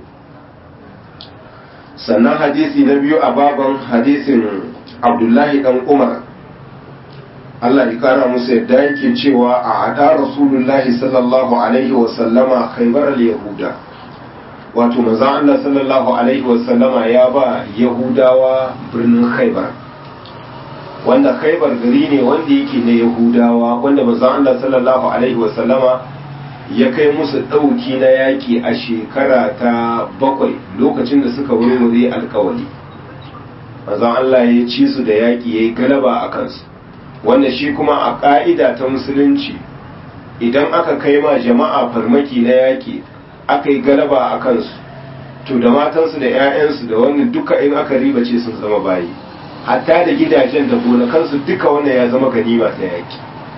sannan hadisi na biyu a baban hadisin abdullahi dan umar Allah ya kara musu yadda yake cewa a hada rasulullahi sallallahu alaihi wasallama khaybar al-yahuda wato manzon Allah sallallahu alaihi wasallama ya ba yahudawa birnin khaibar wanda khaibar gari ne wanda yake na yahudawa wanda manzon Allah sallallahu alaihi wasallama ya kai musu ɗauki na yaƙi a shekara ta bakwai lokacin da suka wurwure alkawari manzon Allah ya ci su da yaƙi ya yi galaba a kansu wanda shi kuma a ƙa'ida ta musulunci idan aka kai ma jama'a farmaki na yaƙi aka yi galaba a kansu to da matansu da 'ya'yansu da wannan duka in aka ribace sun zama bayi hatta da gidajen da gonakansu duka wannan ya zama ganima ta yaƙi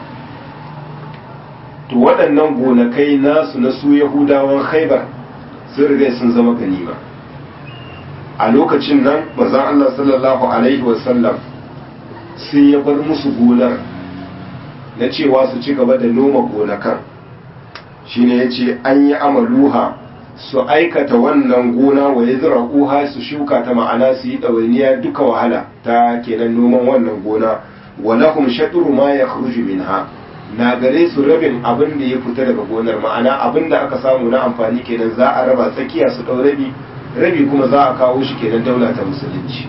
to waɗannan gonakai nasu na su yahudawan khaibar sun riga sun zama ganima a lokacin nan manzon Allah sallallahu alaihi wasallam sai ya bar musu gonar na cewa su ci gaba da noma gonakan shine yace an yi amaluha su aikata wannan gona wa yazra'uha su shuka ta ma'ana su yi ɗawainiya duka wahala ta kenan noman wannan gona wa lahum shatru ma yakhruju minha na gare su rabin abin da ya fita daga gonar ma'ana abin da aka samu na amfani kenan za a raba tsakiya su ɗau rabi rabi kuma za a kawo shi kenan daula ta musulunci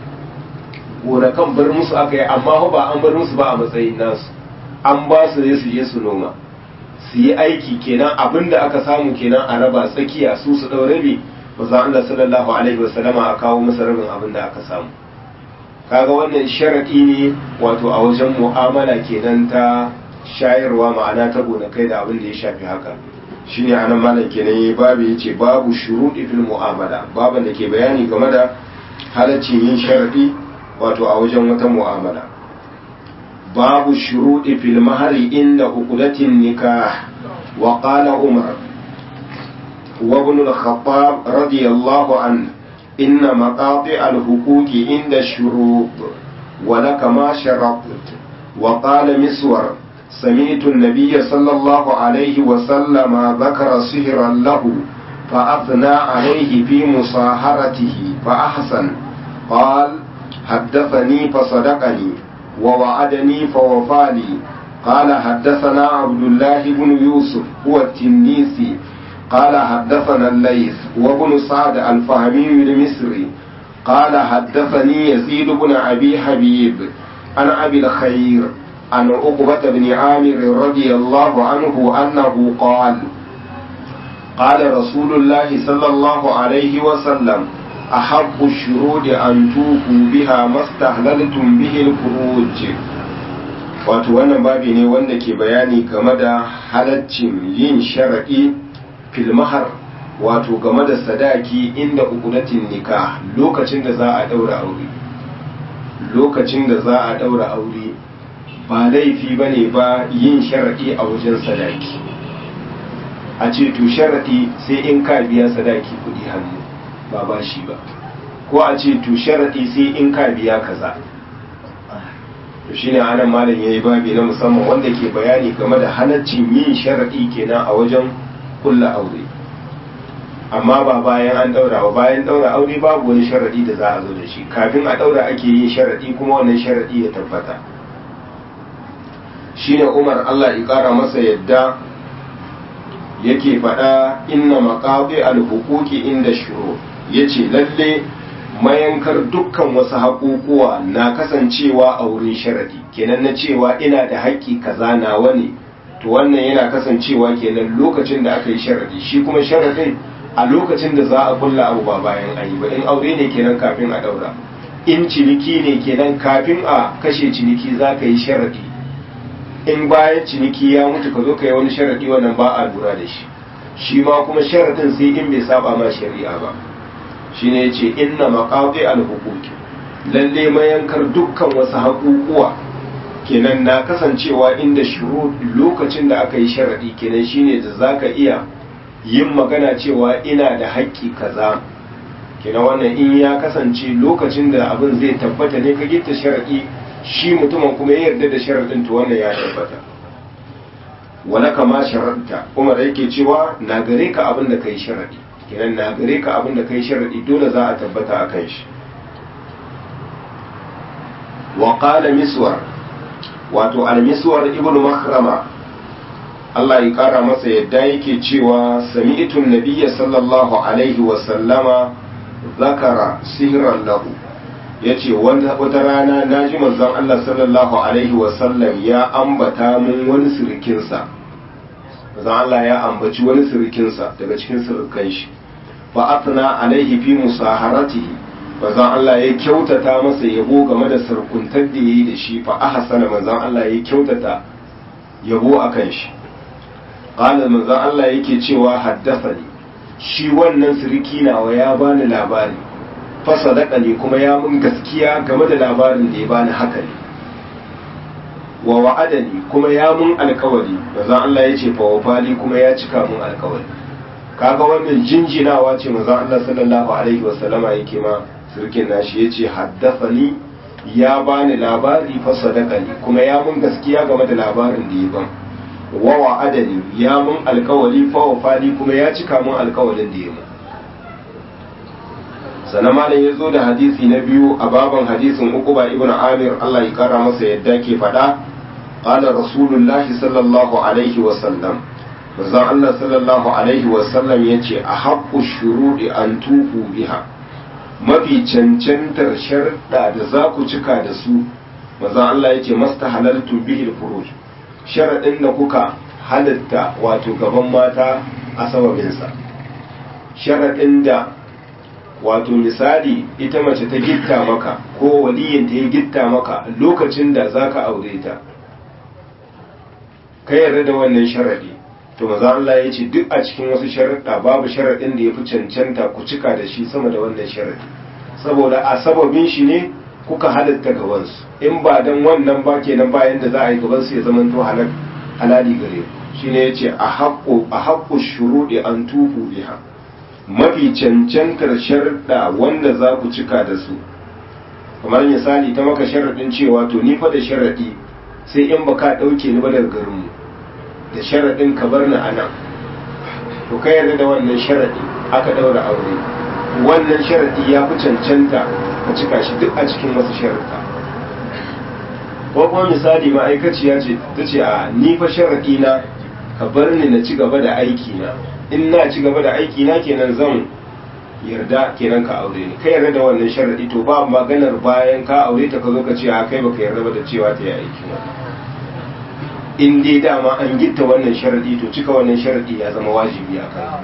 gonakan bar musu aka yi amma ba an bar musu ba a matsayin nasu an ba su ne su je su noma su yi aiki kenan abin da aka samu kenan a raba tsakiya su su ɗau rabi za Allah sallallahu alaihi wasallama a kawo masa rabin abin da aka samu kaga wannan sharaɗi ne wato a wajen mu'amala kenan ta shayarwa ma'ana ta gonakai da abin da ya shafi haka shine anan malam kenan yayi babu yace babu shuruɗi fil mu'amala baban da ke bayani game da halaccin yin sharadi wato a wajen wata mu'amala babu shuruɗi fil mahari inda uqdatin nikah wa qala umar wa ibn al-khattab radiyallahu anhu inna maqati al-huquqi inda shurut wa laka ma sharabt wa qala miswar سمعت النبي صلى الله عليه وسلم ذكر سهرا له فأثنى عليه في مصاهرته فأحسن قال حدثني فصدقني ووعدني فوفالي قال حدثنا عبد الله بن يوسف هو التنيسي قال حدثنا الليث وابن سعد الفهمي المصري قال حدثني يزيد بن أبي حبيب عن أبي الخير عن عقبة بن عامر رضي الله عنه أنه قال قال رسول الله صلى الله عليه وسلم أحب الشروط أن توفوا بها ما استهللتم به الفروج wato wannan babi ne wanda ke bayani game da halaccin yin sharaɗi filmahar wato game da sadaki inda ukudatin nikah lokacin da za a ɗaura aure lokacin da za a ɗaura aure ba laifi ba ne ba yin sharaɗi a wajen sadaki a ce to sharaɗi sai in ka biya sadaki kuɗi hannu ba ba shi ba ko a ce to sharaɗi sai in ka biya kaza to shine anan malam yayi babi na musamman wanda ke bayani game da halaccin yin sharaɗi kenan a wajen kulla aure amma ba bayan an daura ba bayan daura aure babu wani sharaɗi da za a zo da shi kafin a daura ake yin sharaɗi kuma wannan sharaɗi ya tabbata shine Umar Allah ya ƙara masa yadda yake faɗa inna maqabi al-huquqi inda shuru yace lalle mayankar dukkan wasu haƙuƙuwa na kasancewa a wurin sharadi kenan na cewa ina da haƙƙi kaza nawa ne to wannan yana kasancewa kenan lokacin da aka yi sharadi shi kuma sharadin a lokacin da za a kulla abu ba bayan an yi ba in aure ne kenan kafin a daura in ciniki ne kenan kafin a kashe ciniki za ka yi sharadi in bayan ciniki ya mutu ka zo ka yi wani sharadi wannan ba a lura da shi shi ma kuma sharadin sai in bai saba ma shari'a ba shine yace inna maqati al-huquqi lalle mayankar dukkan wasu haƙuƙuwa kenan na kasancewa inda shuru lokacin da aka yi sharadi kenan shine da zaka iya yin magana cewa ina da haƙƙi kaza kenan wannan in ya kasance lokacin da abin zai tabbata ne ka gitta sharadi shi mutumin kuma ya yarda da sharadin to wannan ya tabbata wala kama sharadta kuma da yake cewa na gare ka abin da kai sharadi kenan na gare ka abin da kai sharadi dole za a tabbata a kan shi wa qala miswar wato al miswar ibn makhrama Allah ya kara masa yadda yake cewa sami'tun nabiyya sallallahu alaihi wa sallama zakara sihran lahu yace wata rana naji manzon Allah sallallahu alaihi wa sallam ya ambata mun wani sirikinsa manzon Allah ya ambaci wani sirikinsa daga cikin sirikan shi fa atna alaihi fi musaharatihi manzon Allah ya kyautata masa yabo game da sarkuntar da yayi da shi fa ahsana manzon Allah ya kyautata yabo akan shi qala manzon Allah yake cewa haddathani shi wannan siriki nawa ya bani labari fa sadaka ne kuma ya mun gaskiya game da labarin da ya bani haka ne wa wa'adani kuma ya mun alkawari manzon Allah ya ce fa wafali kuma ya cika mun alkawari kaga wannan jinjinawa ce manzon Allah sallallahu alaihi wasallama yake ma sirkin nashi yace haddathani ya bani labari fa sadaka ne kuma ya mun gaskiya game da labarin da ya ban wa wa'adani ya mun alkawali fa wafali kuma ya cika mun alkawalin da ya mun sannan malam ya zo da hadisi na biyu a baban hadisin uquba ibn amir Allah ya kara masa yadda ke faɗa qala rasulullahi sallallahu alaihi wa sallam manzon Allah sallallahu alaihi wa sallam yace a haqqu shuruɗi an tufu biha mafi cancantar sharɗa da za ku cika da su manzon Allah yace mastahalaltu bihi al-furuj sharaɗin da kuka halatta wato gaban mata a sababinsa sharaɗin da wato misali ita mace ta gitta maka ko waliyinta ya gitta maka lokacin da za ka aure ta ka yarda da wannan sharaɗi to maza Allah ya ce duk a cikin wasu sharaɗa babu sharaɗin da ya fi cancanta ku cika da shi sama da wannan sharaɗi saboda a sababin shi ne kuka halatta gabansu in ba dan wannan ba kenan bayan da za a yi gabansu ya zama to halali gare shi ne ya ce a haƙƙo shuruɗi an tufu biha mafi cancantar sharɗa wanda za ku cika da su kamar misali ta maka sharaɗin cewa to ni fa da sharaɗi sai in ba ka ɗauke ni ba daga garinmu da sharaɗin ka bar ni a nan to ka yarda da wannan sharaɗi aka ɗaura aure wannan sharaɗi ya fi cancanta ka cika shi duk a cikin wasu sharaɗa ko kuma misali ma'aikaciya ce ta ce a ni fa sharaɗi na ka bar ni na ci gaba da aiki na in na ci gaba da aiki na kenan zan yarda kenan ka aure ni kai yarda da wannan sharadi to ba maganar bayan ka aure ta ka zo ka ce a kai baka yarda ba da cewa ta yi aiki ba in dai dama an gitta wannan sharadi to cika wannan sharadi ya zama wajibi a kai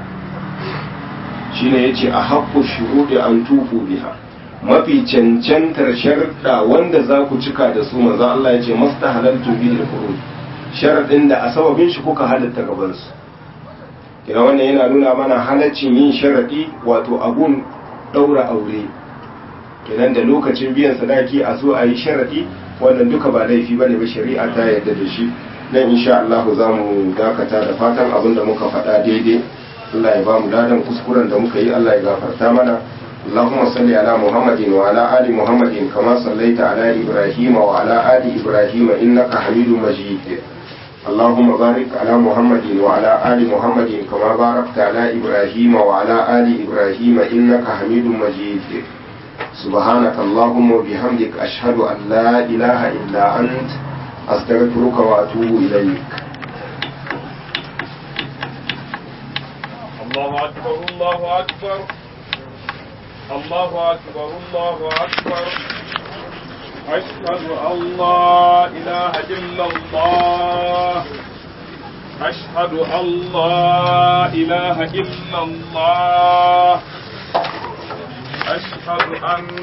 shine yace a haqqu shuruɗi an tufu biha mafi cancantar sharuɗa wanda za ku cika da su manzo Allah yace mastahalaltu bil furuj sharadin da a sababin shi kuka halatta gaban su kina wannan yana nuna mana halaccin yin sharaɗi wato abun ɗaura aure kenan da lokacin biyan sadaki a so a yi sharaɗi wannan duka ba laifi ba ne ba shari'a ta yarda da shi nan insha Allah za mu dakata da fatan abin da muka faɗa daidai Allah ya ba mu ladan kuskuren da muka yi Allah ya gafarta mana اللهم صل على محمد وعلى آل محمد كما صليت على إبراهيم وعلى آل إبراهيم إنك حميد مجيد اللهم بارك على محمد وعلى آل محمد كما باركت على إبراهيم وعلى آل إبراهيم إنك حميد مجيد سبحانك اللهم وبحمدك أشهد أن لا إله إلا أنت أستغفرك وأتوب إليك الله أكبر الله أكبر الله أكبر الله أكبر أشهد أن لا إله إلا الله أشهد أن لا إله إلا الله أشهد أن